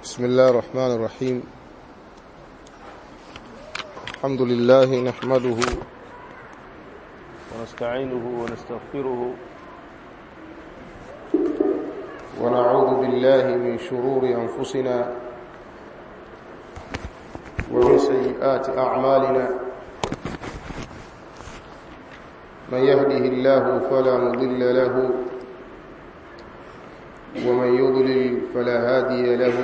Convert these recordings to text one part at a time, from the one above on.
بسم الله الرحمن الرحيم الحمد لله نحمده ونستعينه ونستغفره ونعوذ بالله من شرور أنفسنا ومن سيئات أعمالنا من يهده الله فلا مضل له ومن يضلل فلا هادي له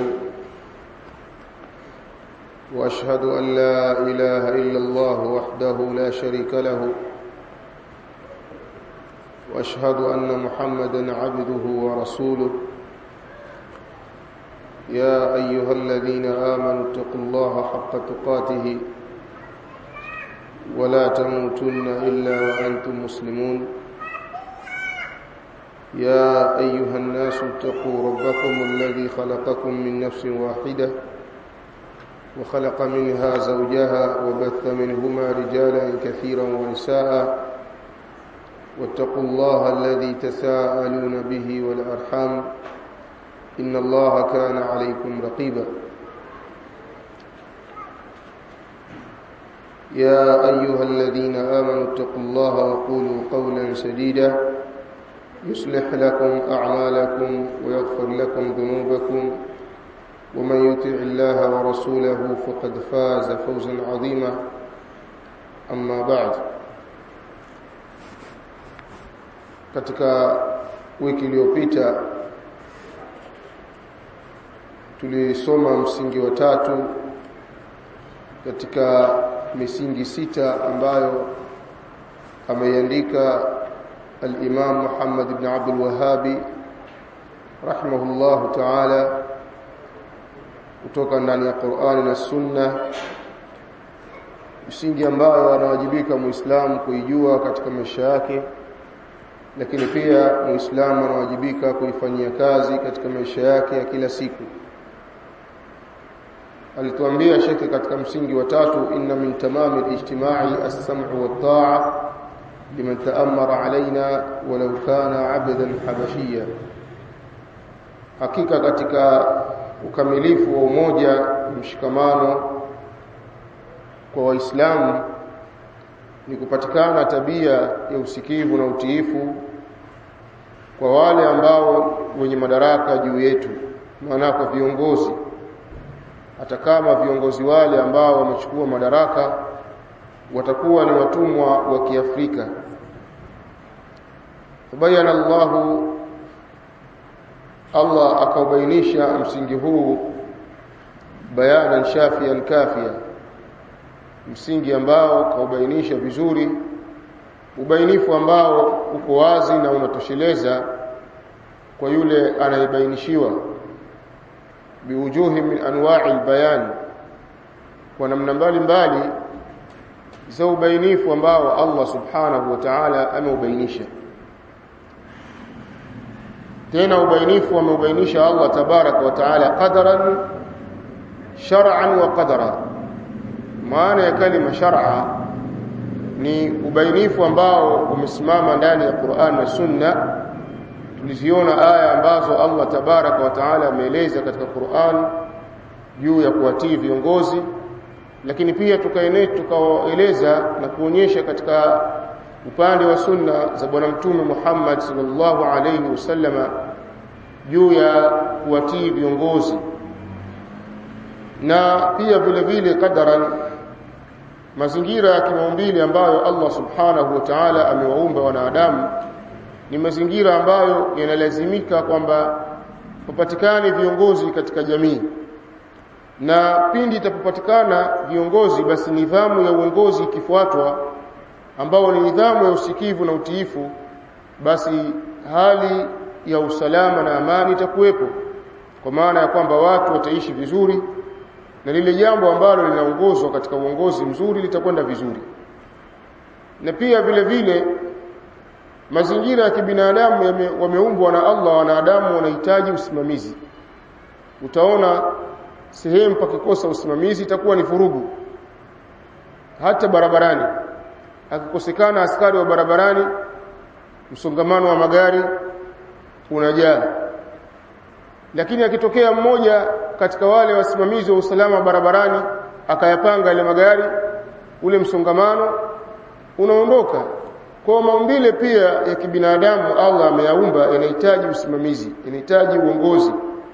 واشهد ان لا اله الا الله وحده لا شريك له واشهد ان محمدا عبده ورسوله يا ايها الذين امنوا اتقوا الله حق تقاته ولا تموتن الا وانتم مسلمون يا ايها الناس اتقوا ربكم الذي خلقكم من نفس واحده وخلق منها زوجها وبث منهما رجالا كثيرا ونساء واتقوا الله الذي تساءلون به والارحام ان الله كان عليكم رقيبا يا ايها الذين امنوا اتقوا الله وقولوا قولا سديدا يصلح لكم اعمالكم ويغفر لكم ذنوبكم ومن يطع الله ورسوله فقد فاز فوزا عظيما اما بعد katika wiki iliyopita tulisoma msingi wa tatu katika misingi sita ambayo ameiandika الإمام محمد بن عبد الوهاب رحمه الله تعالى kutoka ndani ya Qur'ani na Sunna msingi ambayo anawajibika Muislamu kuijua katika maisha yake lakini pia Muislamu anawajibika kuifanyia kazi katika maisha yake ya kila siku alituambia shekhi katika msingi wa tatu inna min tamami al-ijtimai as-sam'u wat-ta'a liman ta'ammara alaina walau kana 'abdan habashiyya hakika katika ukamilifu wa umoja mshikamano kwa waislamu ni kupatikana tabia ya usikivu na utiifu kwa wale ambao wenye madaraka juu yetu maana kwa viongozi hata kama viongozi wale ambao wamechukua madaraka watakuwa ni watumwa wa Kiafrika bayana Allahu Allah akaubainisha msingi huu bayanan shafian kafia msingi ambao kaubainisha vizuri ubainifu ambao uko wazi na unatosheleza kwa yule anayebainishiwa biwujuhi min anwa'i albayan kwa namna mbalimbali za ubainifu ambao Allah subhanahu wa ta'ala ameubainisha tena ubainifu ameubainisha Allah tabaraka wa taala qadaran shar'an wa qadara maana ya kalima shar'a ni ubainifu ambao umesimama ndani ya Qur'an na Sunna tuliziona aya ambazo Allah tabaraka wa taala ameeleza katika Qur'an juu ya kuwatii viongozi lakini pia tukaene tukaeleza na kuonyesha katika upande wa sunna za bwana mtume Muhammad sallallahu alayhi wasallama juu ya kuwatii viongozi na pia vile vile kadaran mazingira ya kimaumbile ambayo Allah subhanahu wa ta'ala amewaumba wanadamu ni mazingira ambayo yanalazimika kwamba papatikane viongozi katika jamii na pindi itapopatikana viongozi basi nidhamu ya uongozi ikifuatwa ambao ni nidhamu ya usikivu na utiifu basi hali ya usalama na amani itakuwepo kwa maana ya kwamba watu wataishi vizuri na lile jambo ambalo linaongozwa katika uongozi mzuri litakwenda vizuri na pia vile vile mazingira ya kibinadamu wameumbwa na Allah wanadamu wanahitaji usimamizi utaona sehemu pakikosa usimamizi itakuwa ni furugu hata barabarani akikosekana askari wa barabarani msongamano wa magari unajaa lakini akitokea mmoja katika wale wasimamizi wa usalama barabarani akayapanga ile magari ule msongamano unaondoka kwa maumbile pia ya kibinadamu Allah ameyaumba yanahitaji usimamizi yanahitaji uongozi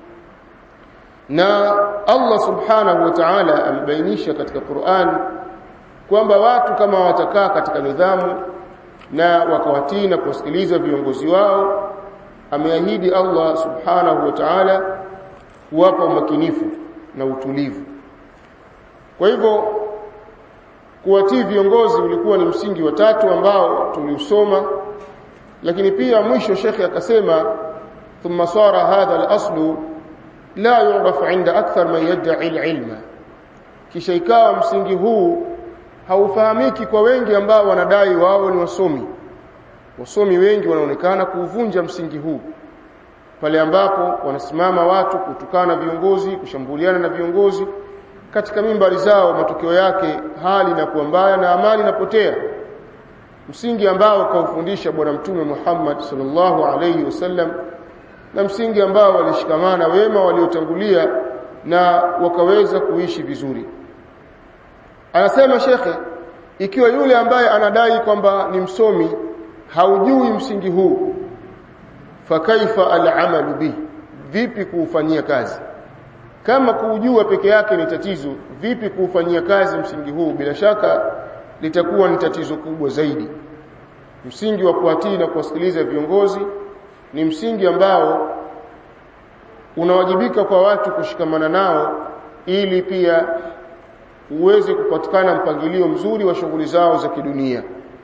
na Allah subhanahu wa ta'ala amebainisha katika Qur'an kwamba watu kama watakaa katika nidhamu na wakawatii na kuwasikiliza viongozi wao ameahidi Allah subhanahu wa ta'ala kuwapa umakinifu na utulivu kwa hivyo kuwatii viongozi ulikuwa ni msingi wa tatu ambao tuliusoma lakini pia mwisho shekhe akasema thumma sara hadha al-aslu la yu'raf 'inda akthar man yad'i al-ilma kisha ikawa msingi huu haufahamiki kwa wengi ambao wanadai wao ni wasomi wasomi wengi wanaonekana kuuvunja msingi huu pale ambapo wanasimama watu kutukana viongozi kushambuliana na viongozi katika mimbari zao matokeo yake hali inakuwa mbaya na amani inapotea msingi ambao kaufundisha bwana mtume Muhammad sallallahu alayhi wasallam na msingi ambao walishikamana wema waliotangulia na wakaweza kuishi vizuri anasema shekhe ikiwa yule ambaye anadai kwamba ni msomi haujui msingi huu fakaifa al'amalu bi vipi kuufanyia kazi kama kuujua peke yake ni tatizo vipi kuufanyia kazi msingi huu bila shaka litakuwa ni tatizo kubwa zaidi msingi wa kuatii na kuwasikiliza viongozi ni msingi ambao unawajibika kwa watu kushikamana nao ili pia uweze kupatikana mpangilio mzuri wa shughuli zao za kidunia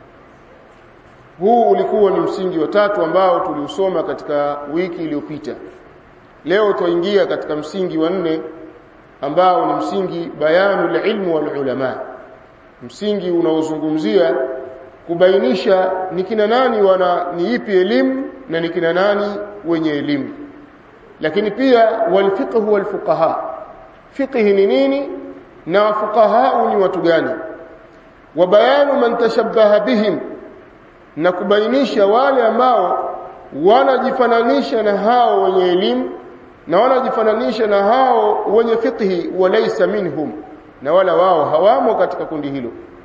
huu ulikuwa ni msingi wa tatu ambao tuliusoma katika wiki iliyopita leo tuingia katika msingi wa nne ambao ni msingi bayanu ilmu wal ulama msingi unaozungumzia kubainisha ni kina nani wana ni ipi elimu na ni kina nani wenye elimu lakini pia wal fiqh wal fuqaha fiqh ni nini na fuqaha ni watu gani wa bayanu man tashabbaha bihim na kubainisha wale ambao wanajifananisha na hao wenye elimu na wanajifananisha na hao wenye fiqhi walaysa minhum na wala wao hawamo katika kundi hilo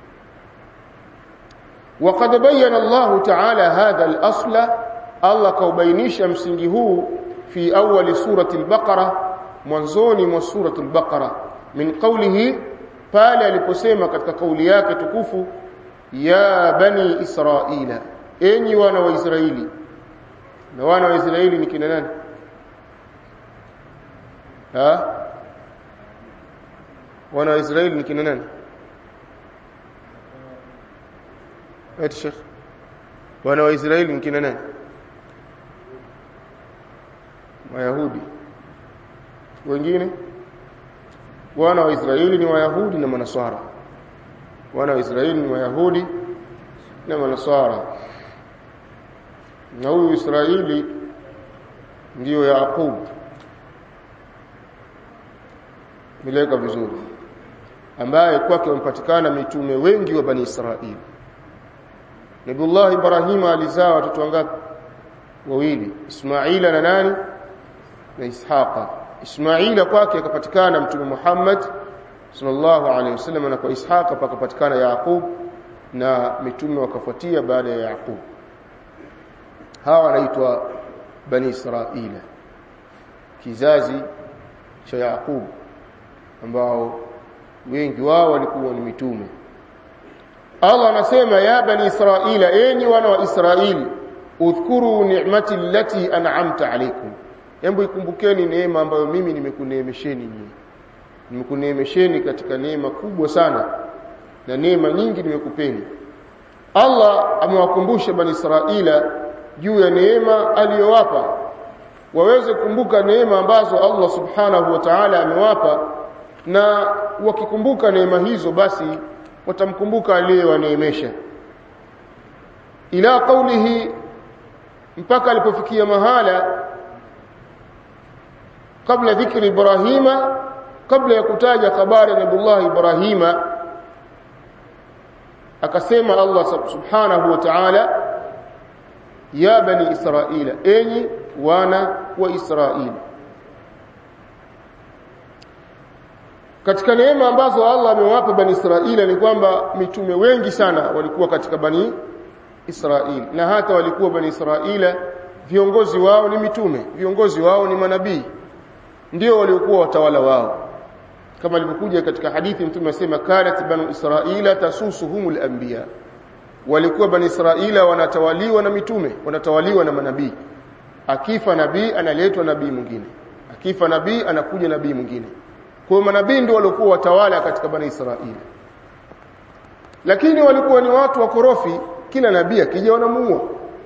وقد بين الله تعالى هذا الأصل الله كوبينيش msingi huu في أول سورة البقرة mwanzoni mwa سورة البقرة من قوله pale aliposema katika kauli yake tukufu ya bani israila enyi wana wa israeli na wana wa israeli ni kina nani ha wana wa israeli ni kina nani eti sheikh wana wa israeli ni kina nani wayahudi wengine wana wa israeli ni wayahudi na manaswara wana wa israeli ni wayahudi na manaswara na huyu israeli ndiyo yaqub mileka vizuri ambaye kwake wamepatikana mitume wengi wa bani israeli Nabiullah Ibrahim alizaa watoto wangapi wawili Ismaila na nani na Ishaqa Ismaila kwake akapatikana mtume Muhammad sallallahu alaihi wasallam na kwa Ishaqa pakapatikana Yaqub na mitume wakafuatia baada ya Yaqub hawa wanaitwa bani Israila kizazi cha Yaqub ambao wengi wao walikuwa ni mitume Allah anasema ya bani Israila enyi wana wa Israeli udhkuru ni'mati allati an'amta alaykum hebu ikumbukeni neema ambayo mimi nimekuneemesheni nyinyi nimekuneemesheni katika neema kubwa sana na neema nyingi nimekupeni Allah amewakumbusha bani Israila juu ya neema aliyowapa waweze kukumbuka neema ambazo Allah subhanahu wa ta'ala amewapa na wakikumbuka neema hizo basi watamkumbuka aliyewaneemesha ila qawlihi mpaka alipofikia mahala kabla dhikri ibrahima kabla ya kutaja habari ya nabiyullah ibrahima akasema Allah subhanahu wa ta'ala ya bani israila enyi wana wa israili katika neema ambazo Allah amewapa bani Israila ni kwamba mitume wengi sana walikuwa katika bani Israili na hata walikuwa bani Israila viongozi wao ni mitume viongozi wao ni manabii ndio waliokuwa watawala wao kama ilivyokuja katika hadithi mtume asema kanat banu israila tasusuhumul anbiya walikuwa bani israila wanatawaliwa na mitume wanatawaliwa na manabii akifa nabii analetwa nabii mwingine akifa nabii anakuja nabii mwingine kwa manabii ndio waliokuwa watawala katika bani israila lakini walikuwa ni watu wakorofi kila nabii akija wanamuua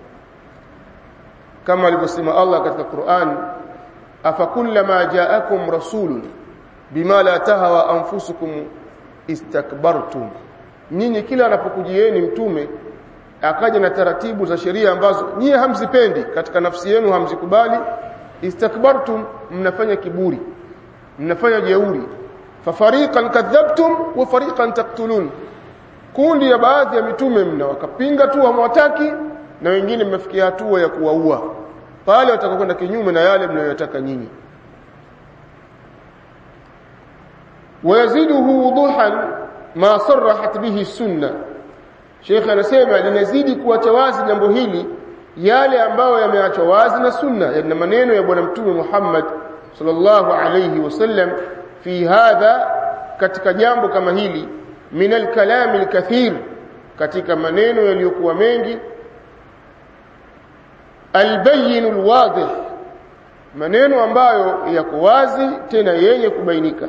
kama alivyosema Allah katika Qur'an afakullama ja'akum rasulun bima la tahawa anfusukum istakbartum nyinyi kila anapokujieni mtume akaja na taratibu za sheria ambazo nyie hamzipendi katika nafsi yenu hamzikubali istakbartum mnafanya kiburi mnafanya jeuri fafariqan kadhabtum wa fariqan taqtulun kundi ya baadhi ya mitume mna wakapinga tu hamwataki na wengine mmefikia hatua ya kuwaua pale watakwenda kinyume na yale mnayotaka nyinyi wayaziduhu wuduhan ma sarahat bihi sunna Sheikh anasema linazidi kuacha wazi jambo hili yale ambayo yameachwa wazi na sunna yana maneno ya bwana mtume Muhammad sallallahu alayhi wasallam fi hadha katika jambo kama hili min alkalam alkathir katika maneno yaliyokuwa mengi albayin alwadih maneno ambayo yako wazi tena yenye kubainika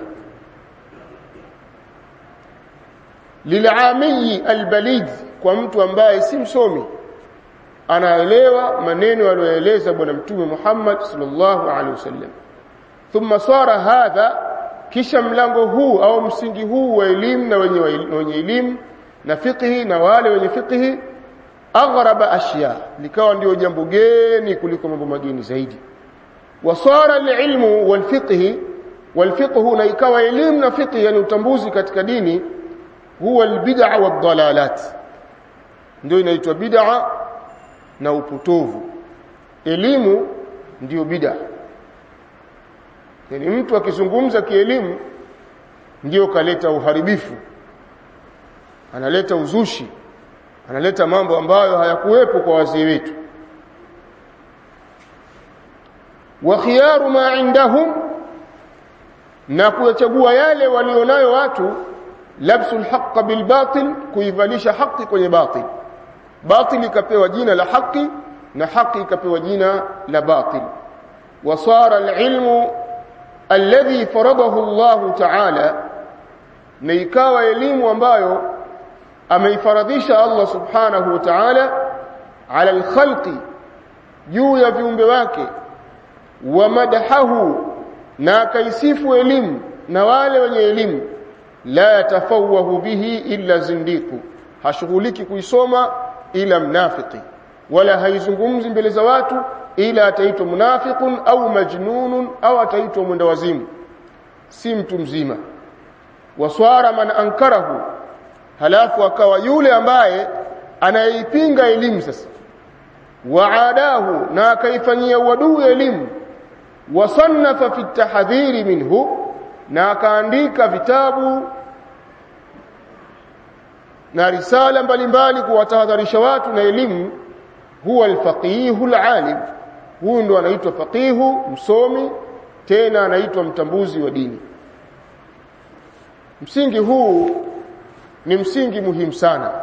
lil'ami albalid kwa mtu ambaye si msomi anaelewa maneno aliyoeleza bwana mtume Muhammad sallallahu alaihi wasallam thumma sara hadha kisha mlango huu au msingi huu wa elimu na wenye wenye elimu na fiqhi na wale wenye fiqhi aghraba ashya likawa ndio jambo geni kuliko mambo mageni zaidi wasara alilmu walfiqhi walfiqhu na ikawa elimu na fiqhi yani utambuzi katika dini huwa albid'a wadhalalat ndio inaitwa bid'a na upotovu elimu ndiyo bid'a yani mtu akizungumza kielimu ndiyo kaleta uharibifu analeta uzushi analeta mambo ambayo hayakuwepo kwa wazee wetu wa khiyaru ma indahum na kuyachagua yale walionayo watu labsu alhaq bilbatil kuivalisha haki kwenye batil batil ikapewa jina la haki na haki ikapewa jina la batil wasara alilmu alladhi faradahu Allah ta'ala na ikawa elimu ambayo ameifaradhisha Allah subhanahu wa ta'ala ala alkhalqi juu ya viumbe wake wa madahahu na akaisifu elimu na wale wenye elimu la yatafawahu bihi illa zindiku hashughuliki kuisoma ila mnafiki wala haizungumzi mbele za watu ila ataitwa munafiqun au majnunun au ataitwa mwenda wazimu si mtu mzima waswara man ankarahu halafu akawa yule ambaye anayeipinga elimu sasa waadahu na akaifanyia uadui elimu wasannafa fi tahdhiri minhu na akaandika vitabu na risala mbalimbali kuwatahadharisha watu na elimu huwa alfaqihu alalim huyu ndo anaitwa faqihu msomi tena anaitwa mtambuzi wa dini msingi huu ni msingi muhimu sana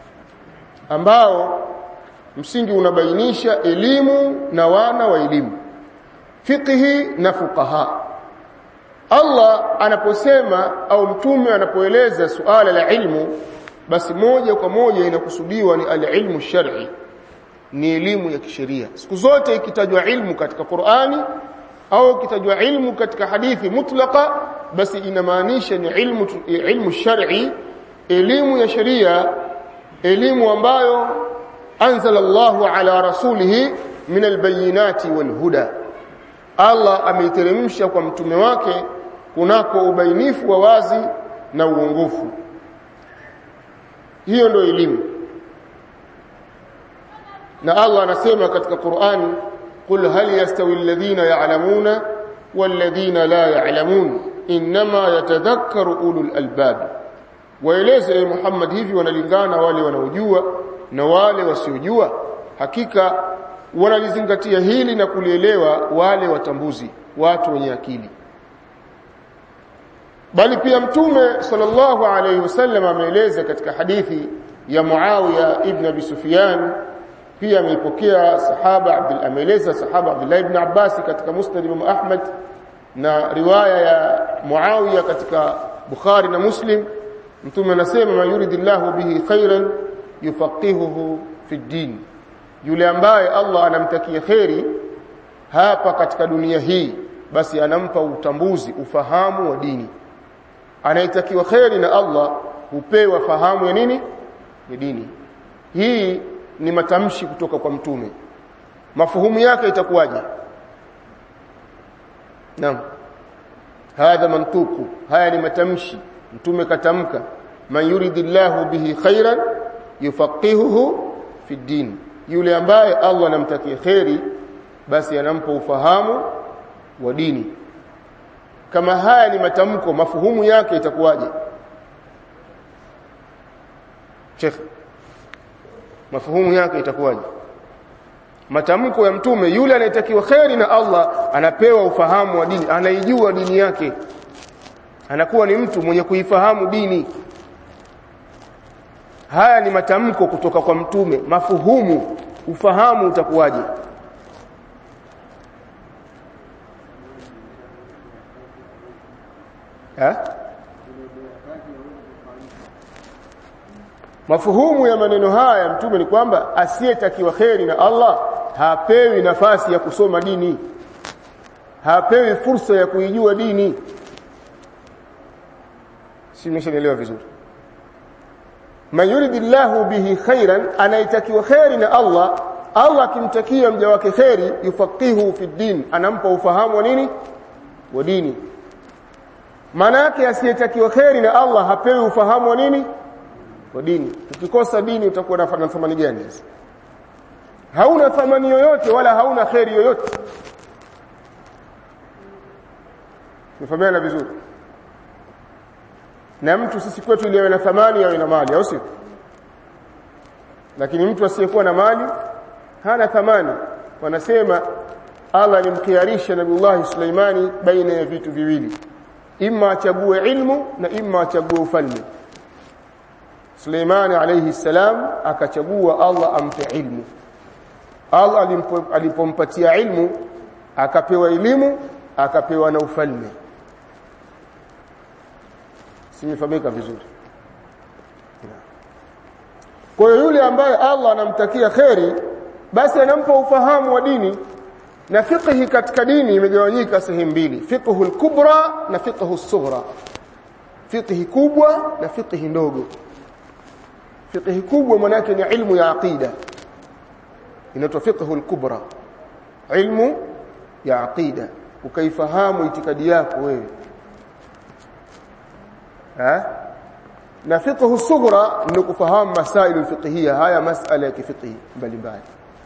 ambao msingi unabainisha elimu na wana wa elimu fiqhi na fuqaha Allah anaposema au mtume anapoeleza suala la ilmu basi moja kwa moja inakusudiwa ni al-ilmu shar'i ni elimu ya kisheria siku zote ikitajwa ilmu katika Qur'ani au ikitajwa ilmu katika hadithi mutlaqa basi inamaanisha ni ilmu ilmu shar'i elimu ya sheria elimu ambayo anzala Allahu ala rasulihi min albayinati walhuda Allah ameiteremsha kwa mtume wake kunako ubainifu wa wazi na uongofu hiyo ndio elimu na Allah anasema katika Qur'an qul hal yastawi alladhina ya'lamuna walladhina la ya'lamun inma yatadhakkaru ulul albab waeleze e Muhammad hivi wanalingana wale wanaojua na wale wasiojua hakika wanalizingatia hili na kulielewa wale watambuzi watu wenye akili bali pia mtume sallallahu alayhi wasallam ameeleza katika hadithi ya Muawiya ibn Abi Sufyan pia ameipokea sahaba Abdul ameeleza sahaba Abdullah ibn Abbas katika Musnad Imam Ahmad na riwaya ya Muawiya katika Bukhari na Muslim mtume anasema man yuridillahu bihi khairan yufaqihuhu fi din yule ambaye Allah anamtakia kheri hapa katika dunia hii basi anampa utambuzi ufahamu wa dini anayetakiwa kheri na Allah hupewa fahamu ya nini ya dini hii ni matamshi kutoka kwa mtume mafuhumu yake itakuwaje naam hadha mantuku haya ni matamshi mtume katamka man yuridillahu bihi khairan yufaqihuhu fi din yule ambaye Allah anamtakia kheri basi anampa ufahamu wa dini kama haya ni matamko mafuhumu yake itakuwaje Sheikh mafuhumu yake itakuwaje matamko ya mtume yule anayetakiwa kheri na Allah anapewa ufahamu wa dini anaijua dini yake anakuwa ni mtu mwenye kuifahamu dini haya ni matamko kutoka kwa mtume mafuhumu ufahamu utakuwaje ha? mafuhumu ya maneno haya mtume ni kwamba asiyetakiwa kheri na Allah hapewi nafasi ya kusoma dini hapewi fursa ya kuijua dini si mmeshanielewa vizuri man yuridillahu bihi khairan anayetakiwa kheri na Allah Allah akimtakia mja wake kheri yufaqihu fi din anampa ufahamu wa nini wa dini maana yake asiyetakiwa kheri na Allah hapewi ufahamu wa nini wa dini ukikosa dini utakuwa na thamani gani sasa hauna thamani yoyote wala hauna kheri yoyote Nifahamiana vizuri na mtu sisi kwetu ile na thamani au ina mali au sio lakini mtu asiyekuwa na mali hana thamani wanasema Allah alimkiarisha Nabiullah Suleimani baina ya vitu viwili imma achague ilmu na imma achague ufalme Suleimani alayhi salam akachagua Allah ampe ilmu Allah alipompatia ilmu akapewa elimu akapewa na ufalme simefahamika vizuri kwa hiyo yule ambaye Allah anamtakia kheri basi anampa ufahamu wa dini na fiqhi katika dini imegawanyika sehemu mbili fiqhu kubra na fiqhu sughra fiqhi kubwa na fiqhi ndogo fiqhi kubwa maana yake ni ilmu ya aqida inaitwa fiqhu kubra ilmu ya aqida ukaifahamu itikadi yako wewe ha na fiqhu sughra ni kufahamu masail fiqhiyya haya masala ya kifiqhi mbalimbali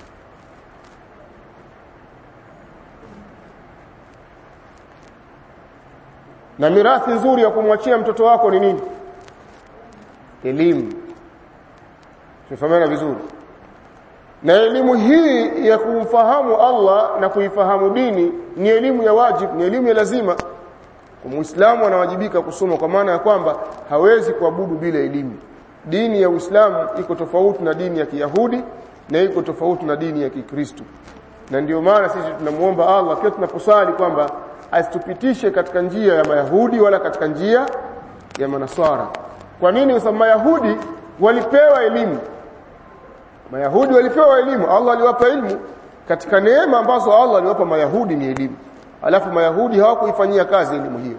na mirathi nzuri ya kumwachia mtoto wako ni nini elimu tumefahamana vizuri na elimu hii ya kumfahamu Allah na kuifahamu dini ni elimu ya wajib ni elimu ya lazima kwa muislamu anawajibika kusoma kwa maana ya kwamba hawezi kuabudu bila elimu dini ya Uislamu iko tofauti na dini ya Kiyahudi na iko tofauti na dini ya Kikristo na ndio maana sisi tunamuomba Allah kila tunaposali kwamba asitupitishe katika njia ya Mayahudi wala katika njia ya Manaswara kwa nini kwa sababu Mayahudi walipewa elimu Mayahudi walipewa elimu Allah aliwapa elimu katika neema ambazo Allah aliwapa Mayahudi ni elimu alafu Mayahudi hawakuifanyia kazi elimu hiyo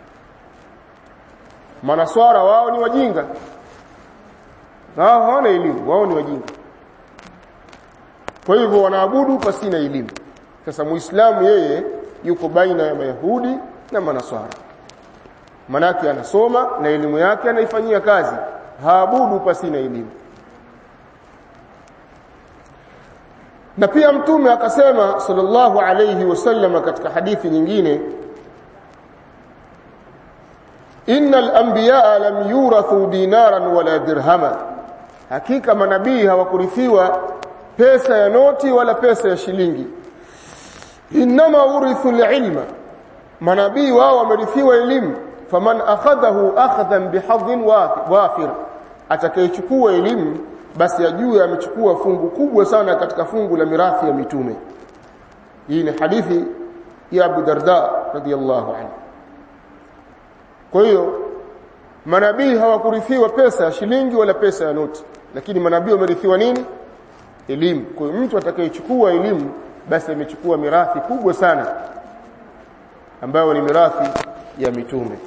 Manaswara wao ni wajinga wao hawana elimu wao ni wajinga kwa hivyo wanaabudu pasina elimu sasa muislamu yeye yuko baina ya mayahudi na manaswara manake anasoma na elimu yake anaifanyia kazi haabudu pasina elimu na pia mtume akasema sallallahu alayhi wasallam katika hadithi nyingine innal anbiya lam yurathu dinaran wala dirhama hakika manabii hawakurithiwa pesa ya noti wala pesa ya shilingi inma urithu alilma manabii wao wamerithiwa elimu faman akhadhahu akhadhan bihadhin wafir atakayechukua elimu basi ajue amechukua fungu kubwa sana katika fungu la mirathi ya mitume hii ni hadithi ya Abu Darda radhiyallahu anhu kwa hiyo manabii hawakurithiwa pesa ya shilingi wala pesa ya noti lakini manabii wamerithiwa nini elimu kwa hiyo mtu atakayechukua elimu basi amechukua mirathi kubwa sana ambayo ni mirathi ya mitume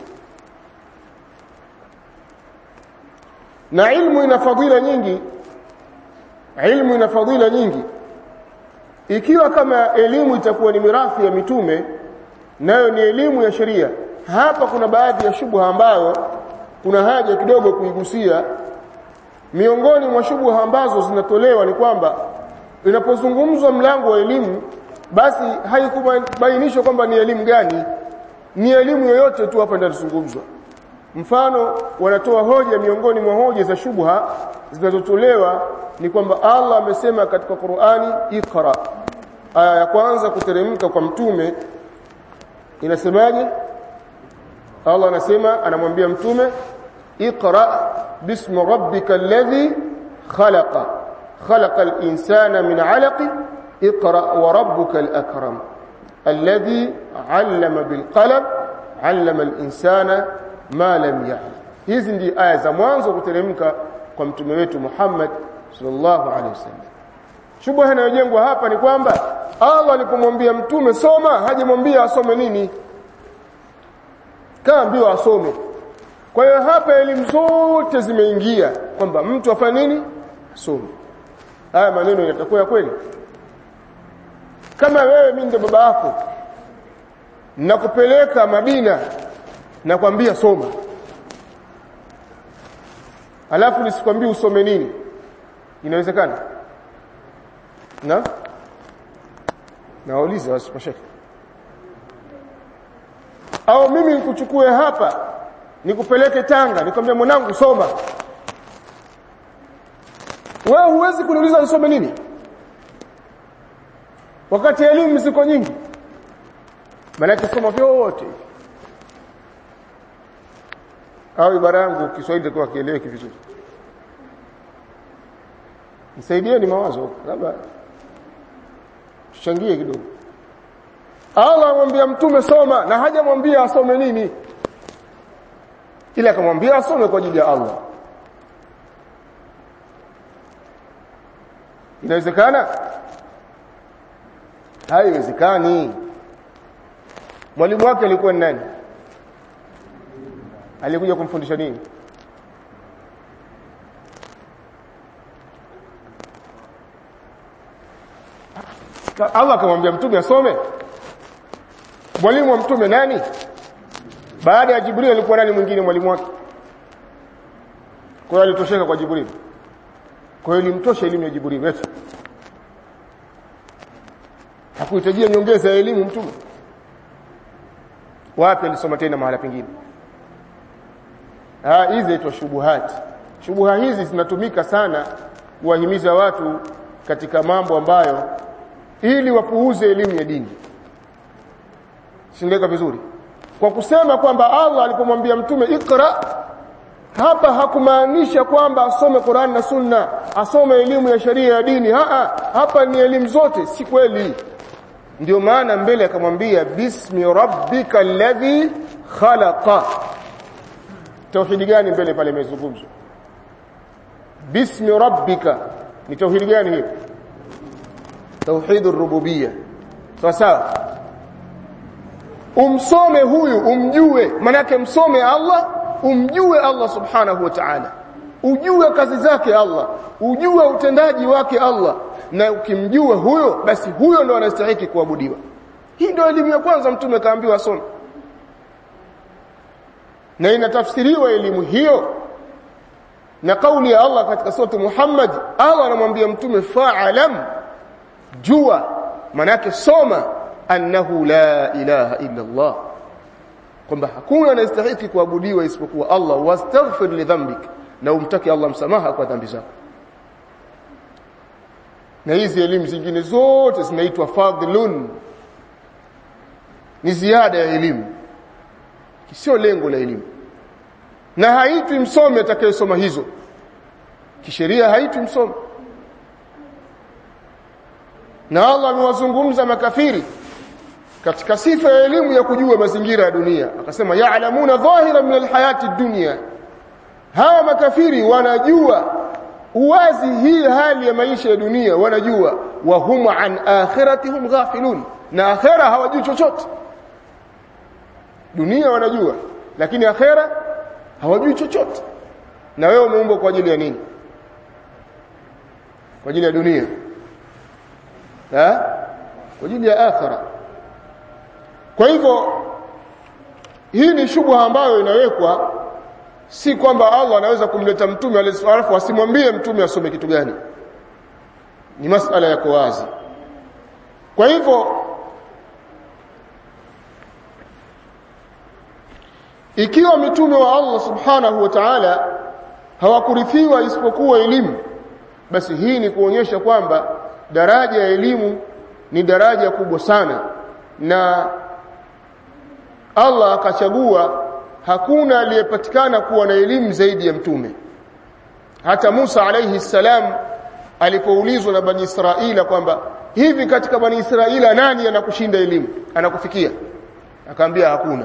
na ilmu ina fadhila nyingi ilmu ina fadhila nyingi ikiwa kama elimu itakuwa ni mirathi ya mitume nayo ni elimu ya sheria hapa kuna baadhi ya shubha ambayo kuna haja kidogo kuigusia miongoni mwa shubha ambazo zinatolewa ni kwamba inapozungumzwa mlango wa elimu basi haikubainishwa kwamba ni elimu gani ni elimu yoyote tu hapa ndio inazungumzwa mfano wanatoa hoja miongoni mwa hoja za shubha zinazotolewa ni kwamba Allah amesema katika Qur'ani Iqra aya ya kwanza kuteremka kwa mtume inasemaje Allah anasema anamwambia mtume Iqra bismi rabbika alladhi khalaqa khalaqa al-insana min 'alaq Iqra wa rabbuka al-akram alladhi 'allama bil qalam 'allama al-insana ma lam ya'lam hizi ndi aya za mwanzo kuteremka kwa mtume wetu Muhammad sallallahu alaihi wasallam shubha inayojengwa hapa ni kwamba Allah alipomwambia mtume soma hajamwambia asome nini kaambiwa asome kwa hiyo hapa elimu zote zimeingia kwamba mtu afanye nini asome haya maneno yatakuwa kweli kama wewe mimi ndo baba yako nakupeleka Madina nakwambia soma alafu nisikwambie usome nini inawezekana na nauliza wasipasheke au mimi nikuchukue hapa nikupeleke Tanga nikwambia mwanangu soma wewe huwezi kuniuliza nisome nini wakati elimu ziko nyingi maana soma vyote au ibara yangu Kiswahili kwa kieleweke vizuri nisaidieni mawazo labda tuchangie kidogo Allah amwambia mtume soma na hajamwambia asome nini ila akamwambia asome kwa ajili ya Allah inawezekana haiwezekani mwalimu wake alikuwa ni nani alikuja kumfundisha nini Allah akamwambia mtume asome mwalimu wa mtume nani baada ya Jibril alikuwa nani mwingine mwalimu wake kwa hiyo alitosheka kwa Jibril kwa hiyo ilimtosha elimu ya Jibril eti hakuhitajia nyongeza ya elimu mtume wapi alisoma tena mahala pengine ah hizi zinaitwa shubuhati shubuha hizi zinatumika sana kuwahimiza watu katika mambo ambayo ili wapuuze elimu ya dini sindeka vizuri kwa kusema kwamba Allah alipomwambia mtume ikra hapa hakumaanisha kwamba asome Qur'an na Sunna asome elimu ya sharia ya dini haa hapa ni elimu zote si kweli ndio maana mbele akamwambia bismi rabbika alladhi khalaqa tauhidi gani mbele pale imezungumzwa bismi rabbika ni tauhidi gani hiyo tauhidur rububiyya sawa sawa umsome huyu umjue manake msome Allah umjue Allah subhanahu wa ta'ala ujue kazi zake Allah ujue utendaji wake Allah na ukimjua huyo basi huyo ndo anastahili kuabudiwa hii ndio elimu ya kwanza mtume kaambiwa asome na inatafsiriwa elimu hiyo na kauli ya Allah katika sura Muhammad Allah anamwambia mtume fa'alam jua manake soma annahu la ilaha illa Allah kwamba hakuna anayestahili kuabudiwa isipokuwa Allah wastaghfir li dhanbik na umtaki Allah msamaha kwa dhambi zako na hizi elimu zingine zote zinaitwa fadhlun ni ziada ya elimu sio lengo la elimu na haitwi msomi atakayesoma hizo kisheria haitwi msomi na Allah amewazungumza makafiri katika sifa ya elimu ya kujua mazingira ya dunia akasema ya'lamuna dhahira min alhayati dunya hawa makafiri wanajua uwazi hii hali ya maisha ya dunia wanajua wa hum an akhiratihim ghafilun na akhera hawajui chochote dunia wanajua lakini akhera hawajui chochote na wewe umeumbwa kwa ajili ya nini kwa ajili ya dunia ha kwa ajili ya akhera kwa hivyo hii ni shubha ambayo inawekwa si kwamba Allah anaweza kumleta mtume alafu asimwambie mtume asome kitu gani ni masala yako wazi kwa hivyo ikiwa mitume wa Allah subhanahu wa ta'ala hawakurithiwa isipokuwa elimu basi hii ni kuonyesha kwamba daraja ya elimu ni daraja kubwa sana na Allah akachagua hakuna aliyepatikana kuwa na elimu zaidi ya mtume hata Musa alayhi salam alipoulizwa na bani Israila kwamba hivi katika bani Israila nani anakushinda elimu anakufikia akaambia hakuna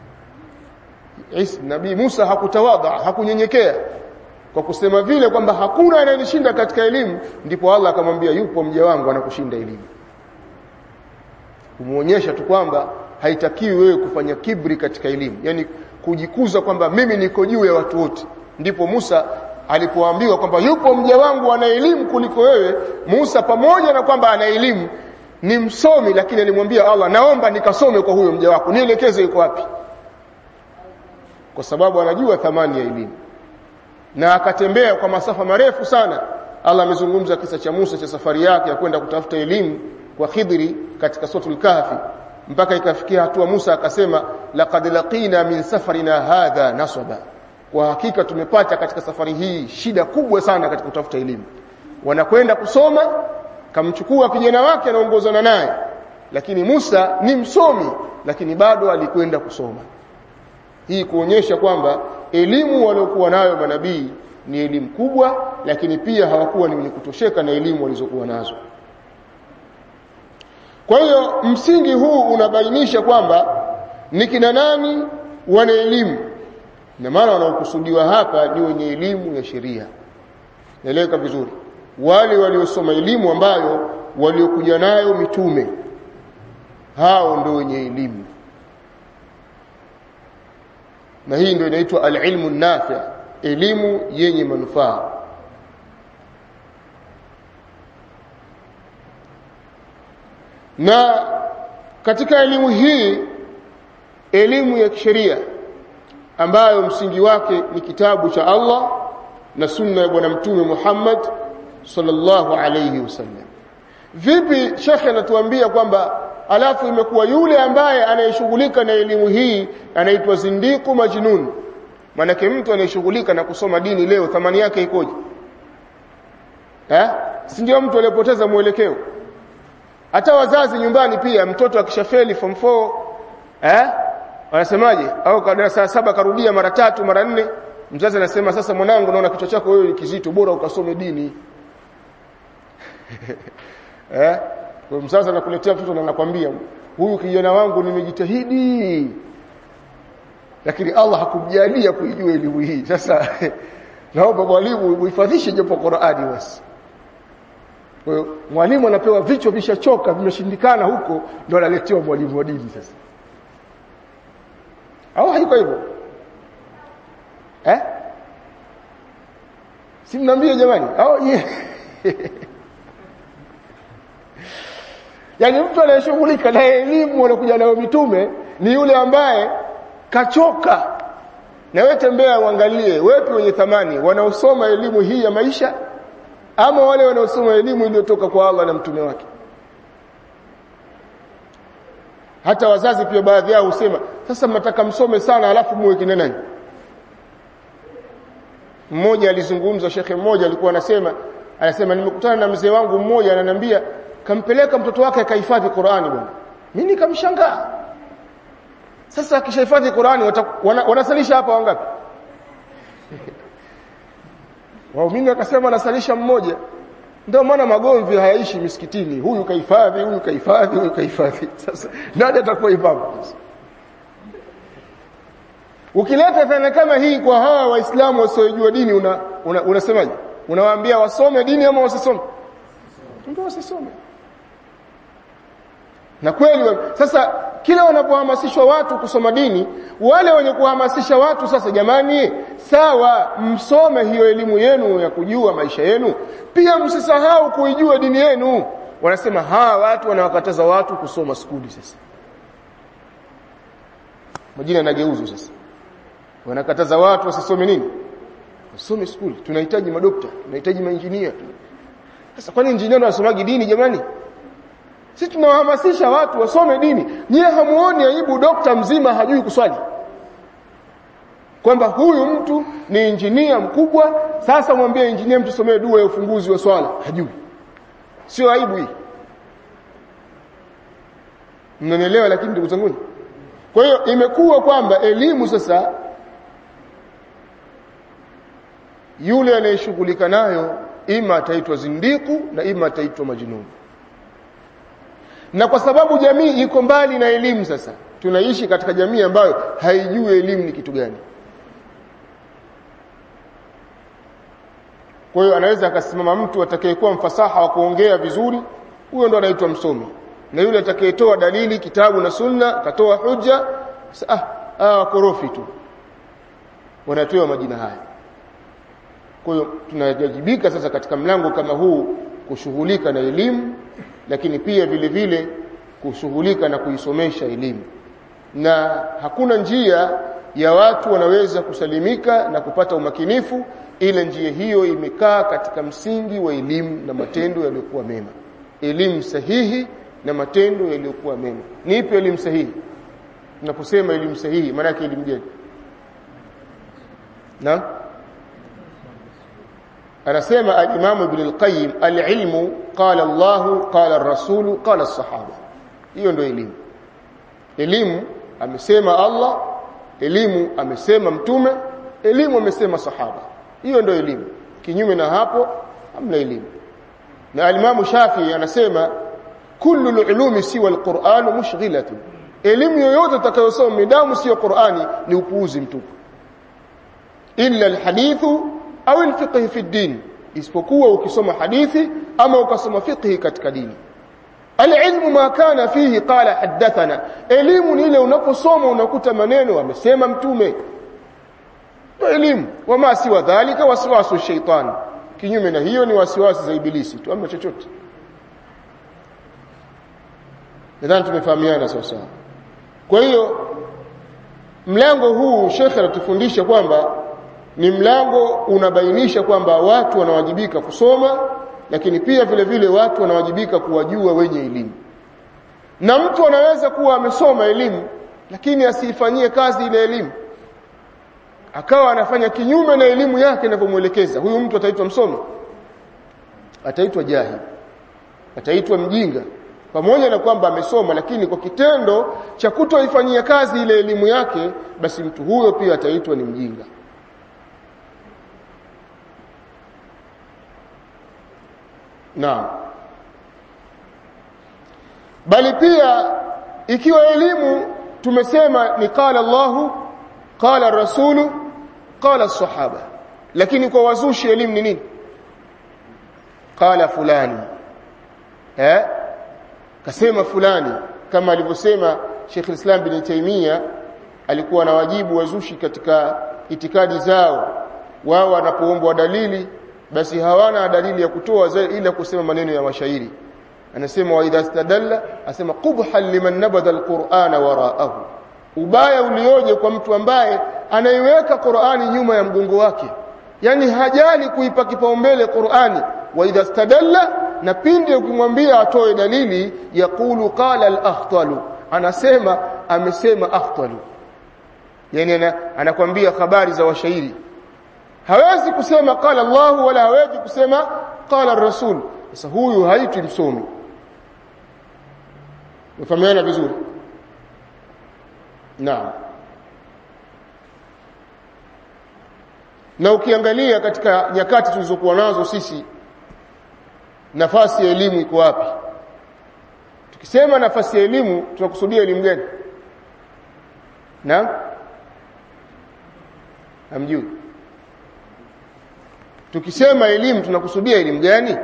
Isa nabii Musa hakutawadha hakunyenyekea kwa kusema vile kwamba hakuna anayenishinda katika elimu ndipo Allah akamwambia yupo mja wangu anakushinda elimu kumuonyesha tu kwamba haitakiwi wewe kufanya kibri katika elimu yani kujikuza kwamba mimi niko juu ya watu wote ndipo Musa alipoambiwa kwamba yupo mja wangu ana elimu kuliko wewe Musa pamoja na kwamba ana elimu ni msomi lakini alimwambia Allah naomba nikasome kwa huyo mja wako nielekeze yuko wapi kwa sababu anajua thamani ya elimu na akatembea kwa masafa marefu sana Allah amezungumza kisa cha Musa cha safari yake ya kwenda kutafuta elimu kwa Khidri katika suratul Kahfi mpaka ikafikia hatua Musa akasema laqad laqina min safarina hadha nasaba kwa hakika tumepata katika safari hii shida kubwa sana katika kutafuta elimu wanakwenda kusoma kamchukua kijana wake anaongozana naye lakini Musa ni msomi lakini bado alikwenda kusoma hii kuonyesha kwamba elimu waliokuwa nayo manabii ni elimu kubwa lakini pia hawakuwa ni wenye kutosheka na elimu walizokuwa nazo kwa hiyo msingi huu unabainisha kwamba ni kina nani wana elimu na maana wanaokusudiwa hapa ni wenye elimu ya sheria naeleweka vizuri wale waliosoma elimu ambayo waliokuja nayo mitume hao ndio wenye elimu na hii ndio inaitwa alilmu nafi elimu yenye manufaa na katika elimu hii elimu ya kisheria ambayo msingi wake ni kitabu cha Allah na sunna ya bwana mtume Muhammad sallallahu alayhi wasallam vipi shekhe anatuambia kwamba alafu imekuwa yule ambaye anayeshughulika na elimu hii anaitwa zindiku majnun manake mtu anayeshughulika na kusoma dini leo thamani yake ikoje eh si ndio mtu aliyepoteza mwelekeo hata wazazi nyumbani pia mtoto akishafeli form 4 eh wanasemaje au darasa saba karudia mara tatu mara nne mzazi anasema sasa mwanangu naona kichwa chako wewe kizito bora ukasome dini eh kwa mzazi anakuletea mtoto na anakwambia huyu kijana wangu nimejitahidi lakini Allah hakumjalia kuijua elimu hii sasa naomba mwalimu uhifadhishe japo Qur'ani basi kwa hiyo mwalimu anapewa vichwa vishachoka vimeshindikana huko ndio analetewa mwalimu wa dini sasa au haiko hivyo eh si mnaambia jamani au yeah. Yaani mtu anayeshughulika na elimu anakuja nayo mitume ni yule ambaye kachoka. Na wewe tembea uangalie wepi wenye thamani wanaosoma elimu hii ya maisha ama wale wanaosoma elimu iliyotoka kwa Allah na mtume wake. hata wazazi pia baadhi yao husema sasa mnataka msome sana alafu muwe kina nani mmoja alizungumza shekhe mmoja alikuwa anasema anasema nimekutana na mzee wangu mmoja ananiambia kampeleka mtoto wake akahifadhi Qur'ani bwana mimi nikamshangaa sasa akishahifadhi Qur'ani wana, wanasalisha hapa wangapi waumini wakasema wanasalisha mmoja ndio maana magomvi hayaishi misikitini huyu kahifadhi huyu kahifadhi huyu kahifadhi sasa nani atakuwa imamu ukileta dhana kama hii kwa hawa waislamu wasiojua dini una, una, unasemaje unawaambia wasome dini ama wasisome ndio wasisome na kweli sasa kila wanapohamasishwa watu kusoma dini wale wenye kuhamasisha watu sasa jamani sawa msome hiyo elimu yenu ya kujua maisha yenu pia msisahau kuijua dini yenu wanasema hawa watu wanawakataza watu kusoma skuli sasa majina yanageuzu sasa wanakataza watu wasisome nini wasome skuli tunahitaji madokta tunahitaji mainjinia sasa kwani injinia wanasomagi dini jamani sisi tunawahamasisha watu wasome dini nyie hamuoni aibu dokta mzima hajui kuswali kwamba huyu mtu ni injinia mkubwa sasa mwambie injinia mtu somee dua ya ufunguzi wa swala hajui sio aibu hii mnanielewa lakini ndugu zangu kwa hiyo imekuwa kwamba elimu sasa yule anayeshughulika nayo ima ataitwa zindiku na ima ataitwa majnuni na kwa sababu jamii iko mbali na elimu sasa tunaishi katika jamii ambayo haijui elimu ni kitu gani kwa hiyo anaweza akasimama mtu atakayekuwa mfasaha wa kuongea vizuri huyo ndo anaitwa msomi na yule atakayetoa dalili kitabu na sunna akatoa hujja ah ah korofi tu wanatoa majina haya kwa hiyo tunajajibika sasa katika mlango kama huu kushughulika na elimu lakini pia vile vile kushughulika na kuisomesha elimu na hakuna njia ya watu wanaweza kusalimika na kupata umakinifu ile njia hiyo imekaa katika msingi wa elimu na matendo yaliyokuwa mema elimu sahihi na matendo yaliyokuwa mema ni ipi elimu sahihi tunaposema elimu sahihi maana yake elimu gani na anasema al-Imam Ibn al-Qayyim al-ilmu qala Allah qala ar-rasul qala as-sahaba hiyo ndio elimu elimu amesema Allah elimu amesema mtume elimu amesema sahaba hiyo ndio elimu kinyume na hapo hamna elimu na al-Imam Shafi'i anasema kullu al-ulumi siwa al-Qur'an mushghilatun elimu yoyote utakayosoma midamu sio Qur'ani ni upuuzi mtupu illa al-hadithu au al-fiqh fi din isipokuwa ukisoma hadithi ama ukasoma fiqh katika dini Alilmu ma kana fihi qala hadathana elimu ni ile unaposoma unakuta maneno amesema mtume ndio elimu wama siwa dhalika waswasu shaitan kinyume na hiyo ni wasiwasi za ibilisi tu ama chochote nadhani tumefahamiana sasa kwa hiyo mlango huu shekhe anatufundisha kwamba ni mlango unabainisha kwamba watu wanawajibika kusoma lakini pia vile vile watu wanawajibika kuwajua wenye elimu na mtu anaweza kuwa amesoma elimu lakini asiifanyie kazi ile elimu akawa anafanya kinyume na elimu yake inavyomwelekeza huyu mtu ataitwa msomi ataitwa jahil ataitwa mjinga pamoja na kwamba amesoma lakini kwa kitendo cha kutoifanyia kazi ile elimu yake basi mtu huyo pia ataitwa ni mjinga Naam. Bali pia ikiwa elimu tumesema ni qala Allahu, qala Rasulu, qala sahaba. Lakini kwa wazushi elimu ni nini? Qala fulani. Eh? Kasema fulani kama alivyosema Sheikh Islam bin Taymiyyah alikuwa na wajibu wazushi katika itikadi zao. Wao wanapoombwa dalili basi hawana dalili ya kutoa ila kusema maneno ya mashairi anasema wa idha stadalla asema qubhan liman nabadha alqur'ana wara'ahu ubaya ulioje kwa mtu ambaye anaiweka Qur'ani nyuma ya mgongo wake yani hajali kuipa kipaumbele Qur'ani wa idha stadalla na pindi ukimwambia atoe dalili yaqulu qala al-akhtalu anasema amesema afdalu yani anakwambia habari za washairi hawezi kusema qala Allah wala hawezi kusema qala rasul sasa huyu haitwi msomi mfahamiana vizuri naam na ukiangalia katika nyakati tulizokuwa nazo sisi nafasi ya elimu iko wapi tukisema nafasi ya elimu tunakusudia elimu gani na hamjui tukisema elimu tunakusudia elimu gani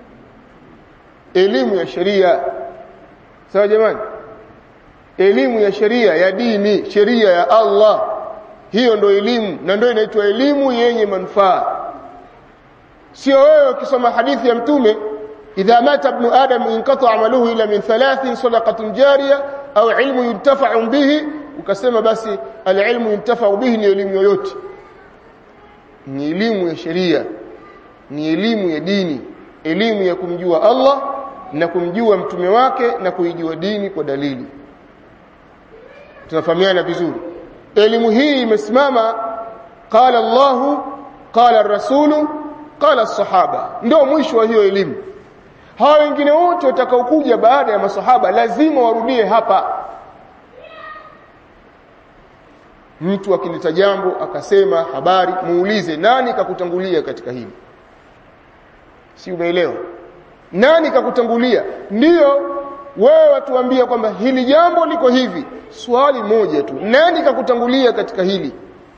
elimu ya sheria sawa jamani elimu ya sheria ya dini sheria ya Allah hiyo ndo elimu na ndio inaitwa elimu yenye manufaa sio wewe ukisoma hadithi ya mtume idha mata ibn adam inqata amaluhu ila min thalathin sadaqatun jariya au ilmu yuntafa'u bihi ukasema basi alilmu yuntafa'u bihi ni elimu yoyote ni elimu ya sheria ni elimu ya dini elimu ya kumjua Allah na kumjua mtume wake na kuijua dini kwa dalili tunafahamiana vizuri elimu hii imesimama qala Allahu qala rasulu qala sahaba ndio mwisho wa hiyo elimu hawa wengine wote watakaokuja baada ya masahaba lazima warudie hapa mtu akileta jambo akasema habari muulize nani kakutangulia katika hili si umeelewa nani kakutangulia ndiyo wewe watuambia kwamba hili jambo liko hivi swali moja tu nani kakutangulia katika hili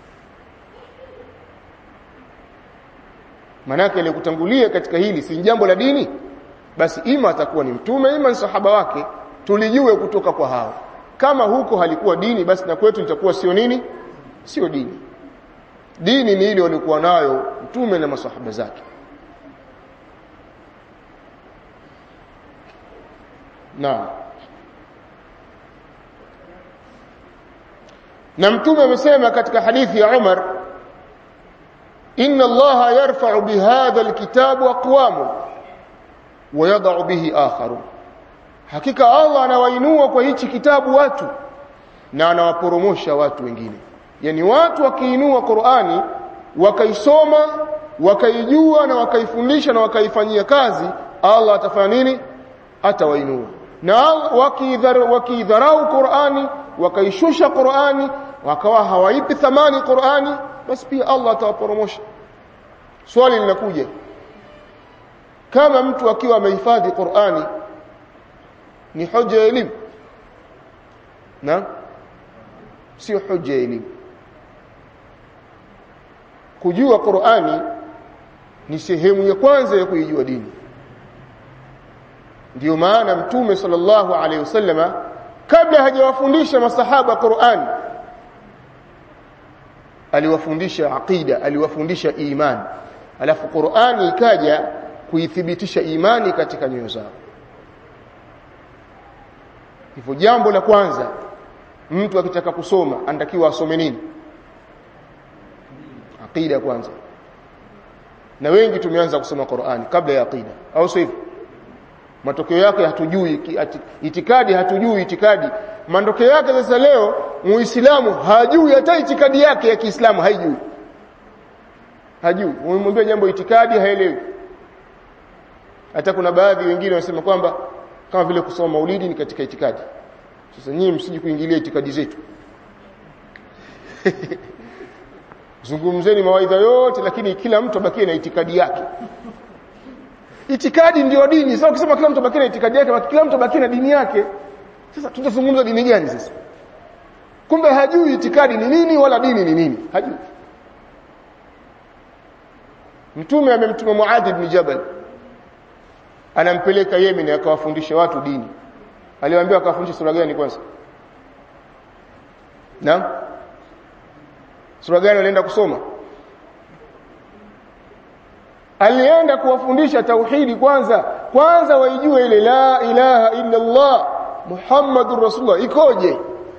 manake ile kutangulia katika hili si jambo la dini basi ima atakuwa ni mtume ima ni sahaba wake tulijue kutoka kwa hao kama huko halikuwa dini basi na kwetu litakuwa sio nini sio dini dini ni ile walikuwa nayo mtume na masahaba zake Naam. Na mtume amesema katika hadithi ya Umar inna Allaha yarfa'u bihadha alkitabu aqwamu wa yad'u bihi akharu hakika Allah anawainua kwa hichi kitabu watu na anawaporomosha watu wengine yani watu wakiinua Qur'ani wakaisoma wakaijua na wakaifundisha na wakaifanyia kazi Allah atafanya nini atawainua na wakidharau Qur'ani wakaishusha Qur'ani wakawa hawaipi thamani Qur'ani basi pia Allah atawaporomosha swali linakuja kama mtu akiwa amehifadhi Qur'ani ni hoja ya elimu na sio hoja ya elimu kujua Qur'ani ni sehemu ya kwanza ya kuijua dini ndio maana mtume sallallahu alaihi wasallama kabla hajawafundisha masahaba Qur'an aliwafundisha aqida aliwafundisha imani alafu Qur'ani ikaja kuithibitisha imani katika nyoyo zao hivyo jambo la kwanza mtu akitaka kusoma anatakiwa asome nini aqida kwanza na wengi tumeanza kusoma Qur'ani kabla ya aqida au sio hivyo matokeo yake hatujui itikadi hatujui itikadi matokeo yake sasa leo muislamu hajui hata itikadi yake ya Kiislamu haijui hajui umemwambia jambo itikadi haelewi hata kuna baadhi wengine wanasema kwamba kama vile kusoma maulidi ni katika itikadi sasa nyinyi msiji kuingilia itikadi zetu zungumzeni mawaidha yote lakini kila mtu abakie na itikadi yake itikadi ndio dini sasa ukisema kila mtu abakie na itikadi yake kila mtu abakie na dini yake sasa tutazungumza dini gani sasa kumbe hajui itikadi ni nini wala dini ni nini hajui mtume amemtuma Muadh ibn Jabal anampeleka Yemen akawafundisha watu dini aliwaambia akawafundisha sura gani kwanza na sura gani alienda kusoma alienda kuwafundisha tauhidi kwanza kwanza waijue ile la ilaha illa Allah Muhammadur Rasulullah ikoje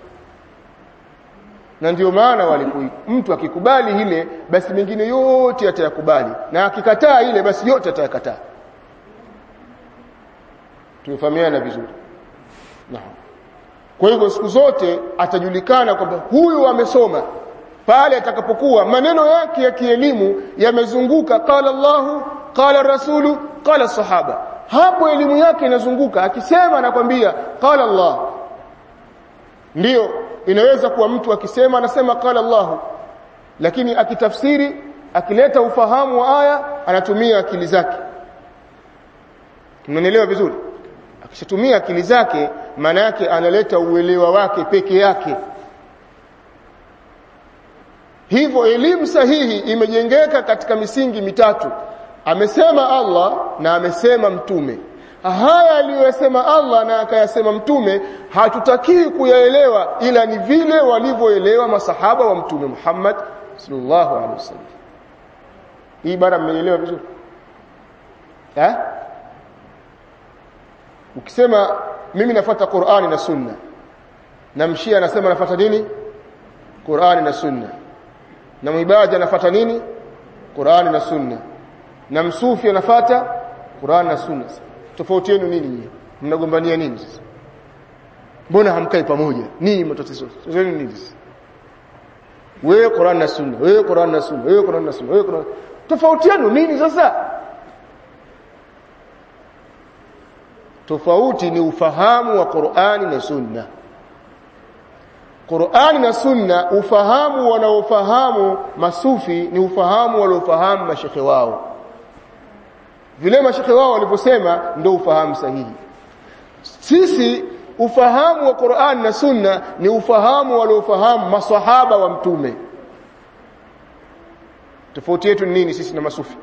na ndio maana walikuwa mtu akikubali ile basi mengine yote atayakubali na akikataa ile basi yote atayakataa tumefahamiana vizuri naam kwa hivyo siku zote atajulikana kwamba huyu amesoma pale atakapokuwa maneno yake ya kielimu yamezunguka qala Allahu qala rasulu qala sahaba hapo elimu yake inazunguka akisema anakwambia qala Allah ndiyo inaweza kuwa mtu akisema anasema qala Allah lakini akitafsiri akileta ufahamu wa aya anatumia akili zake mnanielewa vizuri akishatumia akili zake maana yake analeta uelewa wake peke yake hivyo elimu sahihi imejengeka katika misingi mitatu amesema Allah na amesema mtume haya aliyosema Allah na akayasema mtume hatutakii kuyaelewa ila ni vile walivyoelewa masahaba wa mtume Muhammad sallallahu alaihi wasallam hii bara mmeelewa vizuri eh ukisema mimi nafuata Qur'ani na Sunna na mshia anasema nafuata nini Qur'ani na Sunna na mwibada anafuata nini Qur'ani na Sunna na msufi anafuata Qur'ani na Sunna tofauti yenu nini nyinyi mnagombania nini sasa mbona hamkai pamoja nini matatizo zenu nini sasa wewe Qur'an na Sunna wewe Qur'an na Sunna wewe Qur'an na Sunna wewe Qur'an tofauti yenu nini sasa tofauti ni ufahamu wa Qur'ani na Sunna Qur'ani na Sunna ufahamu wanaofahamu masufi ni ufahamu waliofahamu mashekhe wao vile mashekhe wao walivyosema ndio ufahamu sahihi sisi ufahamu wa Qur'an na Sunna ni ufahamu waliofahamu maswahaba wa mtume tofauti yetu ni nini sisi na masufi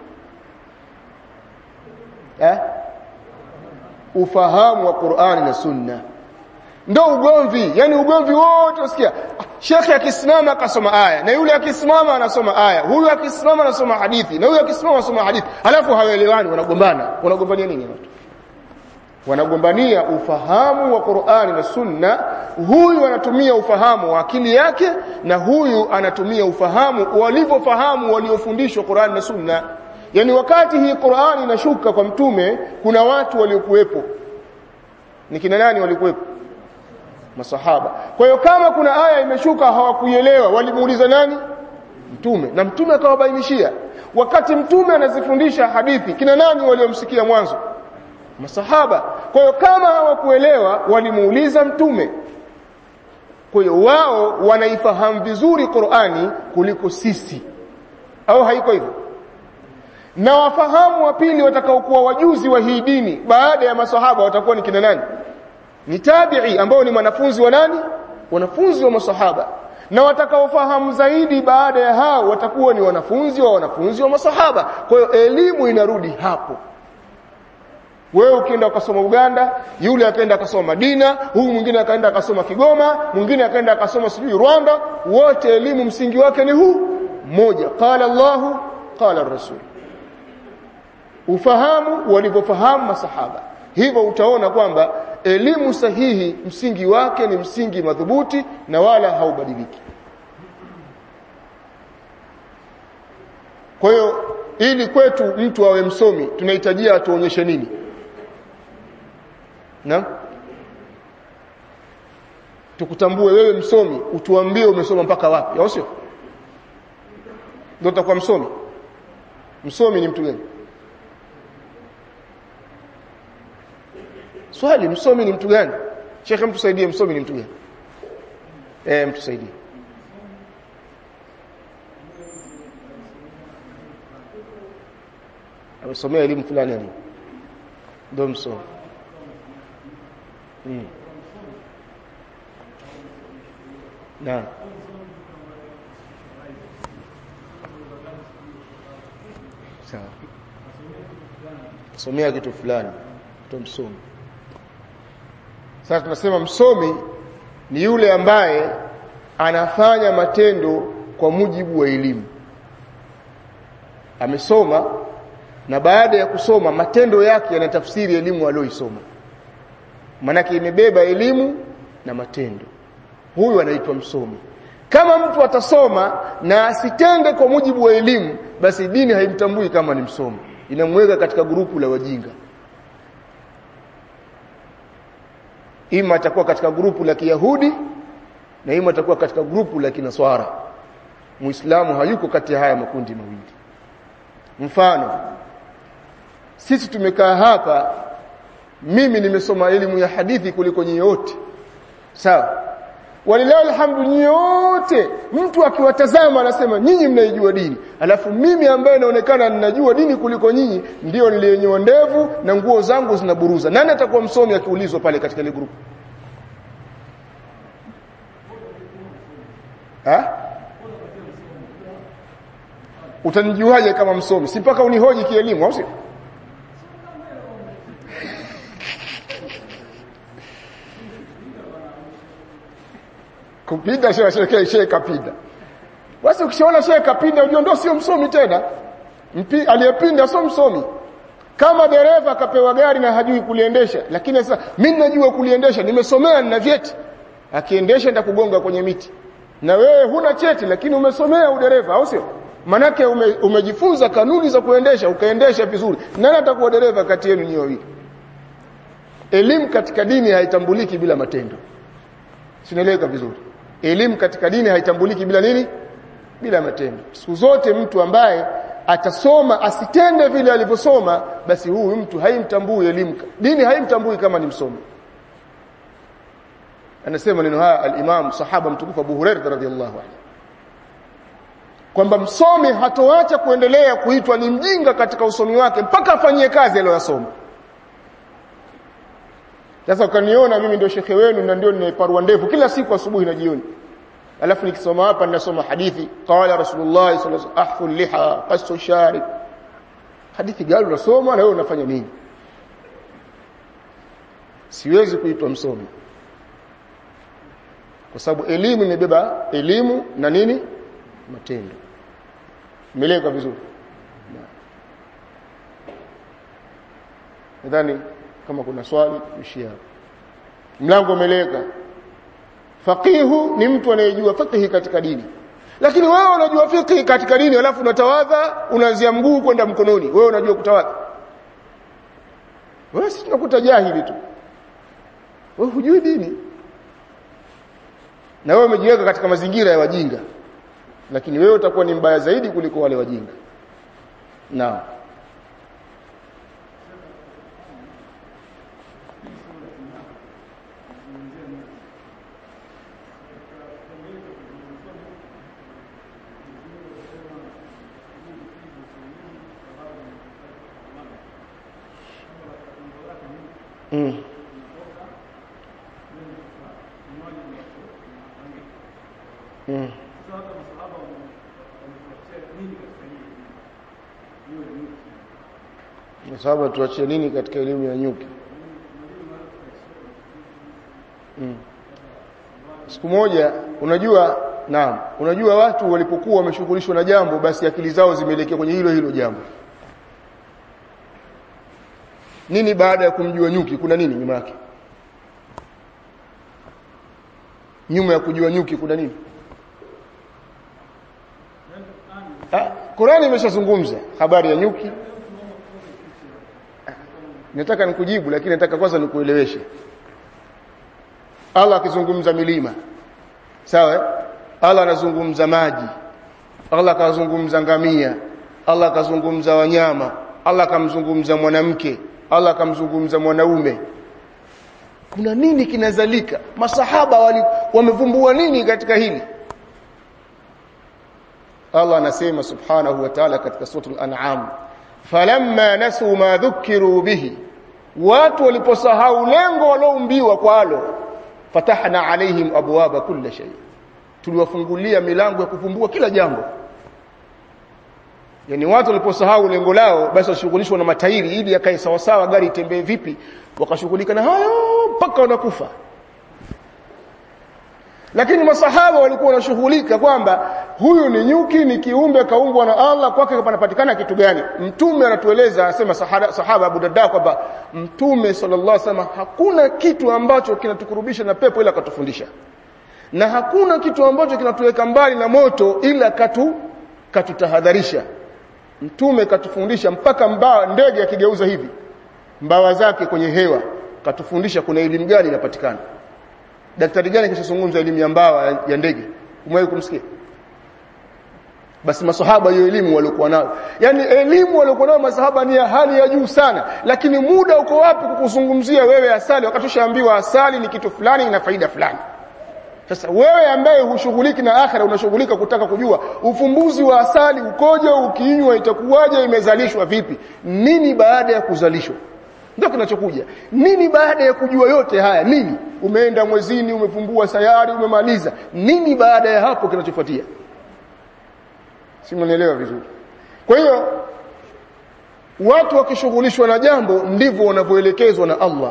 eh ufahamu wa Qur'an na Sunna ndio ugomvi yani ugomvi wote usikia shekhe akisimama akasoma aya na yule akisimama anasoma aya huyu akisimama anasoma hadithi na huyu akisimama anasoma hadithi alafu hawaelewani wanagombana wanagombania nini watu wanagombania ufahamu wa Qur'ani na Sunna huyu anatumia ufahamu wa akili yake na huyu anatumia ufahamu walivyofahamu waliofundishwa Qur'ani na Sunna yani wakati hii Qur'ani inashuka kwa mtume kuna watu waliokuwepo ni kina nani walikuwepo masahaba kwa hiyo kama kuna aya imeshuka hawakuielewa walimuuliza nani mtume na mtume akawabainishia wakati mtume anazifundisha hadithi kina nani waliomsikia mwanzo masahaba kwa hiyo kama hawakuelewa walimuuliza mtume kwa hiyo wao wanaifahamu vizuri Qur'ani kuliko sisi au haiko hivyo na wafahamu wa pili watakaokuwa wajuzi wa hii dini baada ya masahaba watakuwa ni kina nani ni tabi'i ambao ni wanafunzi wa nani wanafunzi wa masahaba na watakaofahamu zaidi baada ya hao watakuwa ni wanafunzi wa wanafunzi wa masahaba kwa hiyo elimu inarudi hapo wewe ukienda ukasoma Uganda yule akaenda akasoma Madina huyu mwingine akaenda akasoma Kigoma mwingine akaenda akasoma sijui Rwanda wote elimu msingi wake ni huu mmoja qala Allahu qala Rasul ufahamu walivyofahamu masahaba hivyo utaona kwamba elimu sahihi msingi wake ni msingi madhubuti na wala haubadiliki kwa hiyo ili kwetu mtu awe msomi tunahitajia atuonyeshe nini na tukutambue wewe msomi utuambie umesoma mpaka wapi au sio ndio utakuwa msomi msomi ni mtu gani swali msomi ni mtu gani shekhe mtusaidie msomi ni mtu gani eh mtusaidie amesomea elimu fulani hapo ndio msomi mm. na sawa somea kitu fulani ndio msomi sasa tunasema msomi ni yule ambaye anafanya matendo kwa mujibu wa elimu amesoma na baada ya kusoma matendo yake yanatafsiri elimu aliyoisoma manake imebeba elimu na matendo huyu anaitwa msomi kama mtu atasoma na asitende kwa mujibu wa elimu basi dini haimtambui kama ni msomi inamweka katika grupu la wajinga ima atakuwa katika grupu la Kiyahudi na ima atakuwa katika grupu la Kinaswara Muislamu hayuko kati ya haya makundi mawili mfano sisi tumekaa hapa mimi nimesoma elimu ya hadithi kuliko nyinyi wote sawa walilahi alhamdu nyinyi wote mtu akiwatazama anasema nyinyi mnaijua dini alafu mimi ambaye naonekana ninajua dini kuliko nyinyi ndio niliyenyoa ndevu na nguo zangu zinaburuza nani atakuwa msomi akiulizwa pale katika ile grupu ha utanijuaje kama msomi si mpaka unihoji kielimu au sio kupinda shehe shehe shehe kapinda basi ukishaona shehe kapinda unajua ndio sio msomi tena Mpi, aliyepinda sio msomi kama dereva akapewa gari na hajui kuliendesha lakini sasa mimi najua kuliendesha nimesomea nina vyeti akiendesha nda kugonga kwenye miti na wewe huna cheti lakini umesomea udereva au sio manake ume, umejifunza kanuni za kuendesha ukaendesha vizuri nani atakuwa dereva kati yenu nyote wawili elimu katika dini haitambuliki bila matendo sinaeleweka vizuri elimu katika dini haitambuliki bila nini bila matendo siku zote mtu ambaye atasoma asitende vile alivyosoma basi huyu mtu haimtambui elimu dini haimtambui kama ni msomi anasema neno haya al-Imam sahaba mtukufu Abu Hurairah radhiyallahu anhu kwamba msomi hatoacha kuendelea kuitwa ni mjinga katika usomi wake mpaka afanyie kazi aliyosoma sasa ukaniona mimi ndio shekhe wenu na ndio ninaiparua ndevu kila siku asubuhi na jioni alafu nikisoma hapa ninasoma hadithi qala rasulullah sallallahu alaihi wasallam ahfu liha qasu sharib hadithi gani unasoma na wewe unafanya nini siwezi kuitwa msomi kwa sababu elimu imebeba elimu na nini matendo meleka vizuri nadhani kama kuna swali tuishie hapo mlango umeleka faqihu ni mtu anayejua fiqhi katika dini lakini wewe unajua fiqhi katika dini alafu unatawadha unaanzia mguu kwenda mkononi wewe unajua kutawadha wewe si tunakuta jahili tu wewe hujui dini na wewe umejiweka katika mazingira ya wajinga lakini wewe utakuwa ni mbaya zaidi kuliko wale wajinga naam Mm. Mm. Masahaba tuachie nini katika elimu ya nyuki? Mm. Siku moja unajua naam, unajua watu walipokuwa wameshughulishwa na jambo basi akili zao zimeelekea kwenye hilo hilo jambo. Nini baada ya kumjua nyuki kuna nini nyuma yake? Nyuma ya kujua nyuki kuna nini? Ah, Qurani imeshazungumza habari ya nyuki. Nataka nikujibu lakini nataka kwanza nikueleweshe. Allah akizungumza milima. Sawa? eh? Allah anazungumza maji. Allah akazungumza ngamia. Allah akazungumza wanyama. Allah akamzungumza mwanamke. Allah akamzungumza mwanaume. Kuna nini kinazalika? Masahaba wali wamevumbua nini katika hili? Allah anasema subhanahu wa ta'ala katika suratul an'am falamma nasu ma dhukiru bihi watu waliposahau lengo walioumbiwa kwalo fatahna alaihim abwaba kulli shay tuliwafungulia milango ya kuvumbua kila jambo yani watu waliposahau lengo lao basi washughulishwa na matairi ili yakae sawa sawa gari itembee vipi wakashughulika na hayo mpaka wanakufa lakini masahaba walikuwa wanashughulika kwamba huyu ni nyuki ni kiumbe kaumbwa na Allah kwake panapatikana kitu gani mtume anatueleza anasema sahaba, sahaba Abu Darda kwamba mtume sallallahu alaihi wasallam hakuna kitu ambacho kinatukurubisha na pepo ila katufundisha na hakuna kitu ambacho kinatuweka mbali na moto ila katu katutahadharisha mtume katufundisha mpaka mbao ndege akigeuza hivi mbawa zake kwenye hewa katufundisha kuna elimu gani inapatikana daktari gani kishazungumza elimu ya mbawa ya ndege umewahi kumsikia basi masahaba hiyo elimu waliokuwa nayo yani elimu waliokuwa nayo masahaba ni ya hali ya juu sana lakini muda uko wapi kukuzungumzia wewe asali wakati ushaambiwa asali ni kitu fulani ina faida fulani sasa wewe ambaye hushughuliki na akhira unashughulika kutaka kujua ufumbuzi wa asali ukoje ukiinywa itakuwaje imezalishwa vipi nini baada ya kuzalishwa ndio kinachokuja nini baada ya kujua yote haya nini umeenda mwezini umefumbua sayari umemaliza nini baada ya hapo kinachofuatia si mnaelewa vizuri kwa hiyo watu wakishughulishwa na jambo ndivyo wanavyoelekezwa na Allah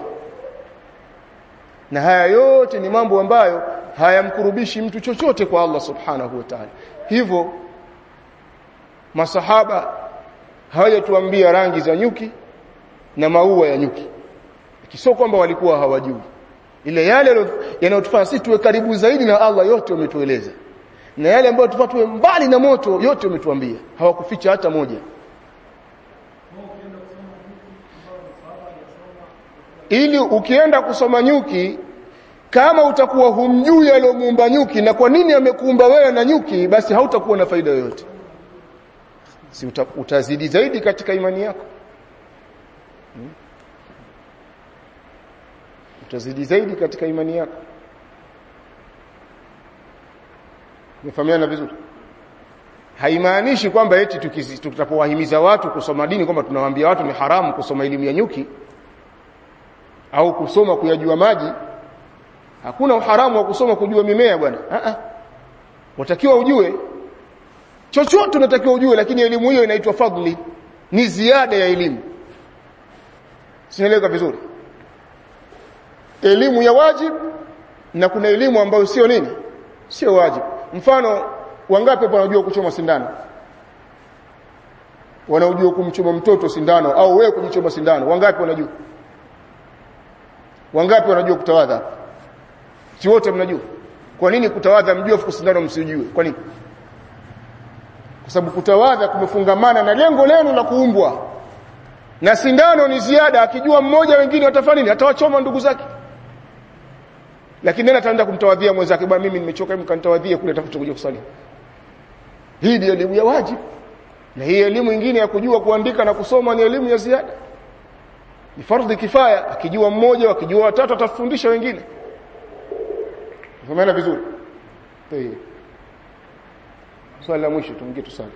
na haya yote ni mambo ambayo hayamkurubishi mtu chochote kwa Allah subhanahu wa ta'ala hivyo masahaba hawajatuambia rangi za nyuki na maua ya nyuki kisio kwamba walikuwa hawajui ile yale yanayotufanya sisi tuwe karibu zaidi na Allah yote wametueleza na yale ambayo tupatwe mbali na moto yote wametuambia hawakuficha hata moja ili ukienda kusoma nyuki kama utakuwa humjui aliyomuumba nyuki na kwa nini amekuumba wewe na nyuki basi hautakuwa na faida yoyote si uta, utazidi zaidi katika imani yako hmm? utazidi zaidi katika imani yako Umefahamiana vizuri? Haimaanishi kwamba eti tutapowahimiza watu kusoma dini kwamba tunawaambia watu ni haramu kusoma elimu ya nyuki au kusoma kuyajua maji. Hakuna uharamu wa kusoma kujua mimea bwana. Ah ah. Unatakiwa ujue chochote unatakiwa ujue lakini elimu hiyo inaitwa fadli. Ni ziada ya elimu. Sinaeleka vizuri? Elimu ya wajib na kuna elimu ambayo sio nini? Sio wajibu mfano wangapi hapa wanajua kuchoma sindano wanaojua kumchoma mtoto sindano au wewe kujichoma sindano wangapi wanajua wangapi wanajua kutawadha si wote mnajua kwa nini kutawadha mjue fuku sindano msijue kwa nini kwa sababu kutawadha kumefungamana na lengo lenu la kuumbwa na sindano ni ziada akijua mmoja wengine watafanya nini atawachoma ndugu zake lakini nani ataenda kumtawadhia mwenzake bwana mimi nimechoka hebu kanitawadhie kule atafuta kuja kusali hii ndio elimu ya wajibu na hii elimu nyingine ya kujua kuandika na kusoma ni elimu ya ziada ni fardhi kifaya akijua mmoja akijua watatu atafundisha wengine Umeona vizuri Tayeb swali la mwisho tumgie tusali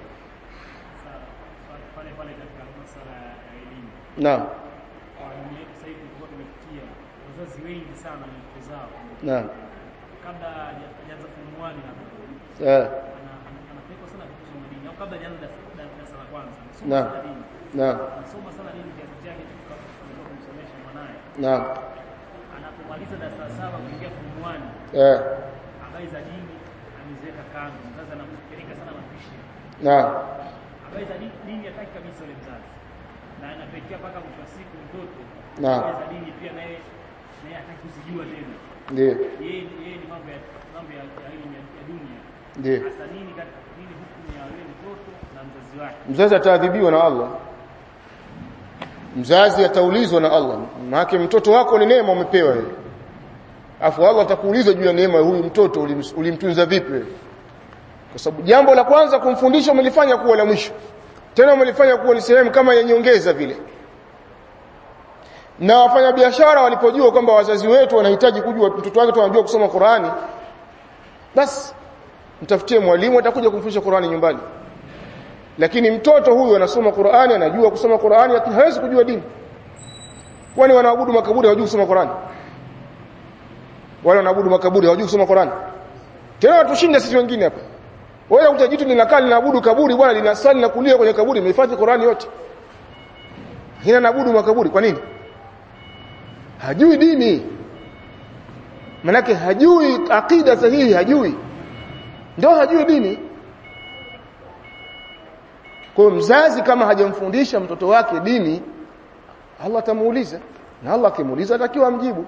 pale pale katika masuala ya elimu naam kwa elimu yetu sasa hivi tulikuwa tumefikia wazazi wengi sana na watoto zao naam kabla haja- hajaanza form 1 na eh ana- ana- anapelekwa sana kusoma dini au kabla hajaanza darasa da- darasa la kwanza anasoma Naam. sana dini naam anasoma sana dini kiasi chake tulikuwa kumsomesha mwanaye naam anapomaliza darasa la saba kuingia form 1 eh habari za dini ameziweka kando mzazi anampeleka sana mapishi naam habari za dini, dini hataki kabisa yule mzazi na anapelekea mpaka mwisho wa siku mtoto Naam. habari za dini pia naye naye hataki kuzijua tena ndio yeye yeye ni mambo ya mambo ya ya elimu ya, ya dunia ndio hasa nini kati nini hukumu ya yule mtoto na mzazi wake mzazi ataadhibiwa na Allah mzazi ataulizwa na Allah maana mtoto wako ni neema umepewa wewe afu Allah atakuuliza juu ya neema ya huyu mtoto ulims- ulimtunza vipi wewe kwa sababu jambo la kwanza kumfundisha umelifanya kuwa la mwisho tena umelifanya kuwa ni sehemu kama ya nyongeza vile na wafanyabiashara walipojua kwamba wazazi wetu wanahitaji kujua mtoto wake tu anajua kusoma Qur'ani basi mtafutie mwalimu atakuja kumfundisha Qur'ani nyumbani lakini mtoto huyu anasoma Qur'ani anajua kusoma Qur'ani lakini hawezi kujua dini kwani wanaabudu makaburi hawajui kusoma Qur'ani wale wanaabudu makaburi hawajui kusoma Qur'ani tena watushinda sisi wengine hapa wewe ukuta jitu linakaa linaabudu kaburi bwana linasali na kulia kwenye kaburi imehifadhi Qur'ani yote hina naabudu makaburi kwa nini hajui dini manake hajui akida sahihi hajui ndio hajui dini kwa hiyo mzazi kama hajamfundisha mtoto wake dini Allah atamuuliza na Allah akimuuliza atakiwa amjibu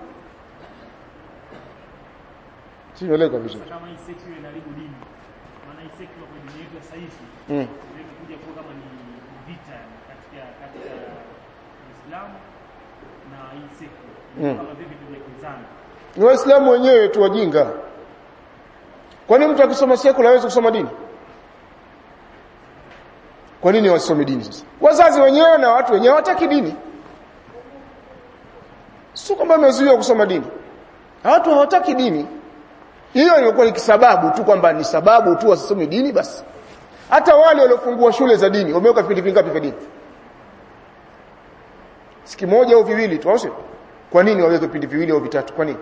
sieleka vizuri kama hii sekta ile inaharibu dini maana hii sekta kwa dini yetu ya sasa hivi mm. imekuja kuwa kama ni vita katika katika Uislamu na hii siku Mm. kama vipi tumekinzana ni waislamu wenyewe tu wajinga kwa nini mtu akisoma sekula hawezi kusoma dini kwa nini wasome dini sasa wazazi wenyewe na watu wenyewe hawataki dini sio kwamba wamezuiwa kusoma dini watu hawataki dini hiyo imekuwa ni kisababu tu kwamba ni sababu tu wasisome dini basi hata wale waliofungua shule za dini wameweka vipindi vingapi vya dini siki moja au viwili tu au sio kwa nini waweke vipindi viwili au vitatu kwa nini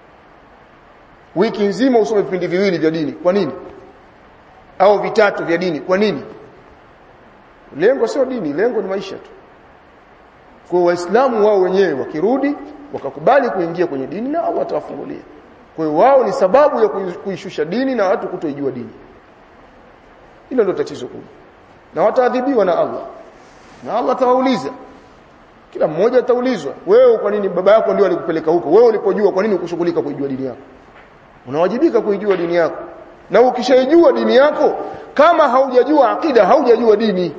wiki nzima usome vipindi viwili vya dini kwa nini au vitatu vya dini kwa nini lengo sio dini lengo ni maisha tu kwa waislamu wao wenyewe wakirudi wakakubali kuingia kwenye dini na Allah atawafungulia kwa hiyo wao ni sababu ya kui- kuishusha dini na watu kutoijua dini hilo ndio tatizo kubwa na wataadhibiwa na Allah na Allah atawauliza kila mmoja ataulizwa wewe kwa nini baba yako ndio alikupeleka huko wewe ulipojua kwa nini ukushughulika kuijua dini yako unawajibika kuijua dini yako na ukishaijua dini yako kama haujajua akida haujajua dini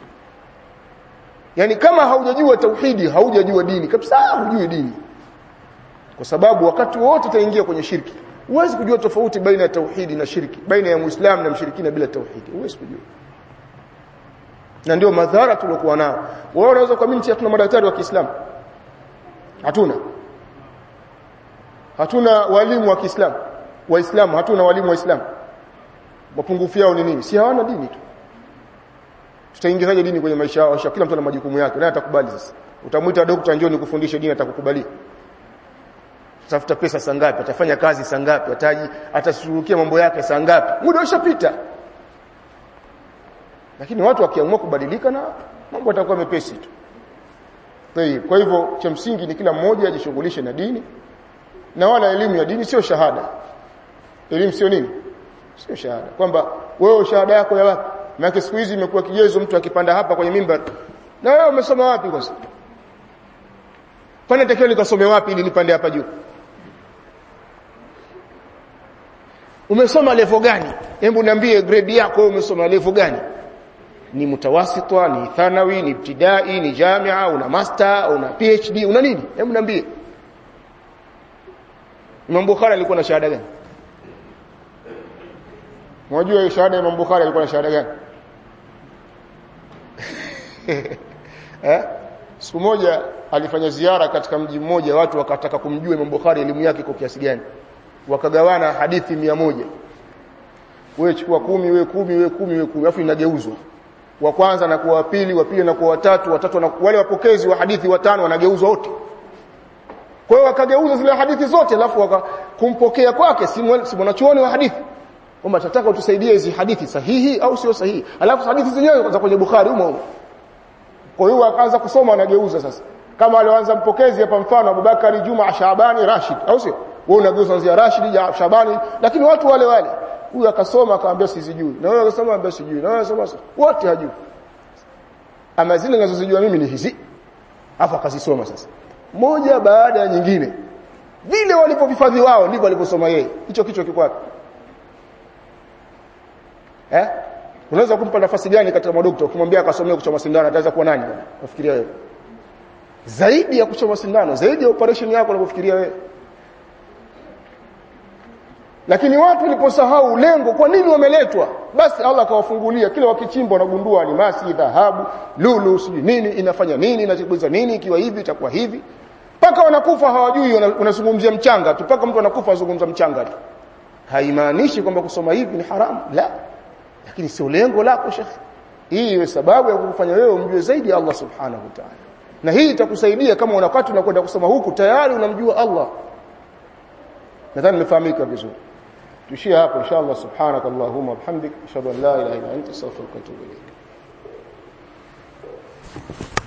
yani kama haujajua tauhidi haujajua dini kabisa hujui dini kwa sababu wakati wote utaingia kwenye shirki huwezi kujua tofauti baina ya tauhidi na shirki baina ya muislamu na mshirikina bila tauhidi huwezi kujua na ndio madhara tuliokuwa nao wao wanaweza kuamini eti hatuna madaktari wa Kiislamu hatuna hatuna walimu wa Kiislamu waislamu hatuna walimu waislamu mapungufu yao ni nini si hawana dini tu tutaingizaje dini kwenye maisha yao Kisha kila mtu ana majukumu yake naye atakubali sasa utamwita daktari njoo nikufundishe dini atakukubalia tafuta pesa saa ngapi atafanya kazi saa ngapi ataji atashughulikia mambo yake saa ngapi muda ushapita lakini watu wakiamua kubadilika na mambo yatakuwa mepesi tu Tayeb, kwa hivyo cha msingi ni kila mmoja ajishughulishe na dini na wala elimu ya dini sio shahada elimu sio nini sio shahada kwamba wewe shahada yako ya wapi maana siku hizi imekuwa kigezo mtu akipanda hapa kwenye mimbar na wewe umesoma wapi kwanza kwani natakiwa nikasome wapi ili nipande hapa juu umesoma level gani hebu niambie grade yako wewe umesoma level gani ni mutawasitwa ni thanawi ni ibtidai ni jamia una master una phd una nini hebu niambie Imam Bukhari alikuwa na shahada gani Unajua hiyo shahada ya Imam Bukhari alikuwa na shahada gani eh siku moja alifanya ziara katika mji mmoja watu wakataka kumjua Imam Bukhari elimu yake kwa kiasi gani wakagawana hadithi mia moja wewe chukua kumi wewe kumi wewe kumi wewe kumi alafu inageuzwa wa kwanza na kuwa wa pili wa pili na kuwa watatu watatu na wale wapokezi wa hadithi watano wanageuzwa wote kwa hiyo wakageuza zile hadithi zote alafu wakakumpokea kwake si mwana- si mwanachuoni wa hadithi kwamba tunataka utusaidie hizi hadithi sahihi au sio sahihi alafu hadithi zenyewe za kwenye Bukhari humo humo kwa hiyo akaanza kusoma anageuza sasa kama alioanza mpokezi hapa mfano Abubakari Juma Shabani Rashid au sio wewe unageuza kuanzia Rashid ya Shabani lakini watu wale wale huyu akasoma akamwambia sijui na wewe akasoma ambia sijui na wewe akasoma wote hajui ama zile ninazozijua mimi ni hizi hapo akazisoma sasa moja baada ya nyingine vile walipovifadhi wao ndivyo walivyosoma yeye hicho kichwa kiko wapi eh unaweza kumpa nafasi gani katika madokta ukimwambia akasomea kuchoma sindano ataweza kuwa nani bwana nafikiria wewe zaidi ya kuchoma sindano zaidi ya operation yako unapofikiria wewe lakini watu waliposahau lengo kwa nini wameletwa basi Allah akawafungulia kila wakichimba wanagundua almasi dhahabu lulu sijui nini inafanya nini inachibuza nini ikiwa hivi itakuwa hivi mpaka wanakufa hawajui wana- unazungumzia mchanga tu mpaka mtu anakufa azungumza mchanga tu haimaanishi kwamba kusoma hivi ni haramu la lakini sio lengo lako shekhi hii iwe sababu ya kukufanya wewe umjue zaidi Allah subhanahu wa ta'ala na hii itakusaidia kama una wakati unakwenda kusoma huku tayari unamjua Allah nadhani nimefahamika vizuri tuishie hapo inshallah subhanak allahumma wa bihamdik ashhadu an la ilaha illa anta astaghfiruka wa atubu ilayk